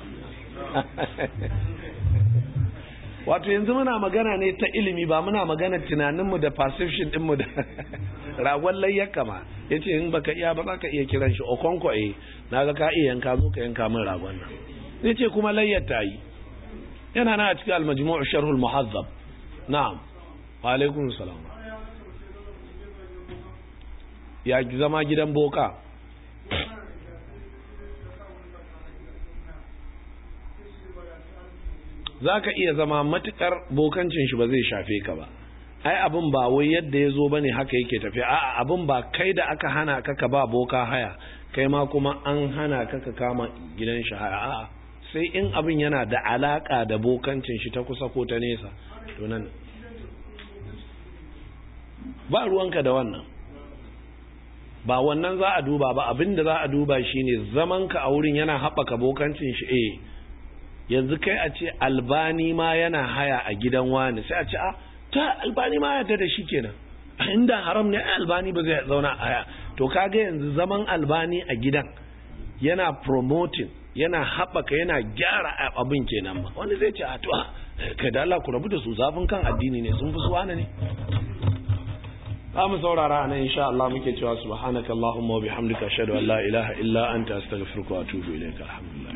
wato yanzu muna magana ne ta ilimi ba muna magana tunaninmu da perception dinmu da ragon layyaka ma ya ce in baka iya ba za ka iya kiran shi okonko eh na ga ka iya yanka zo ka yanka min ragon nan ya ce kuma layyar ta yi yana na a cikin almajmu'u sharhul muhazzab na'am wa alaikum salam ya zama gidan boka za ka iya zama matukar bokancin shi ba zai shafe ka ba ai abin ba wai yadda ya zo bane haka yake tafiya a'a abin ba kai da aka hana ka ka ba boka haya kai ma kuma an hana ka ka kama gidan shi haya a'a sai in abin yana da alaka da bokancin shi ta kusa ko ta nesa to nan ba ruwanka da wannan ba wannan za a duba ba abin da za a duba shine zamanka a wurin yana haɓaka bokancin shi eh yanzu kai a ce albani ma yana haya a gidan wani sai a ce a ta albani ma yadda da shi kenan inda haram ne albani ba zai zauna a haya to kaga yanzu zaman albani a gidan yana promoting yana haɓaka yana gyara abin kenan ma wani zai ce a to kai da Allah ku rabu da su zafin kan addini ne sun fi su wani ne za mu saurara a nan insha Allah muke cewa subhanakallahumma wa bihamdika ashhadu an la ilaha illa anta astaghfiruka wa atubu ilayka alhamdulillah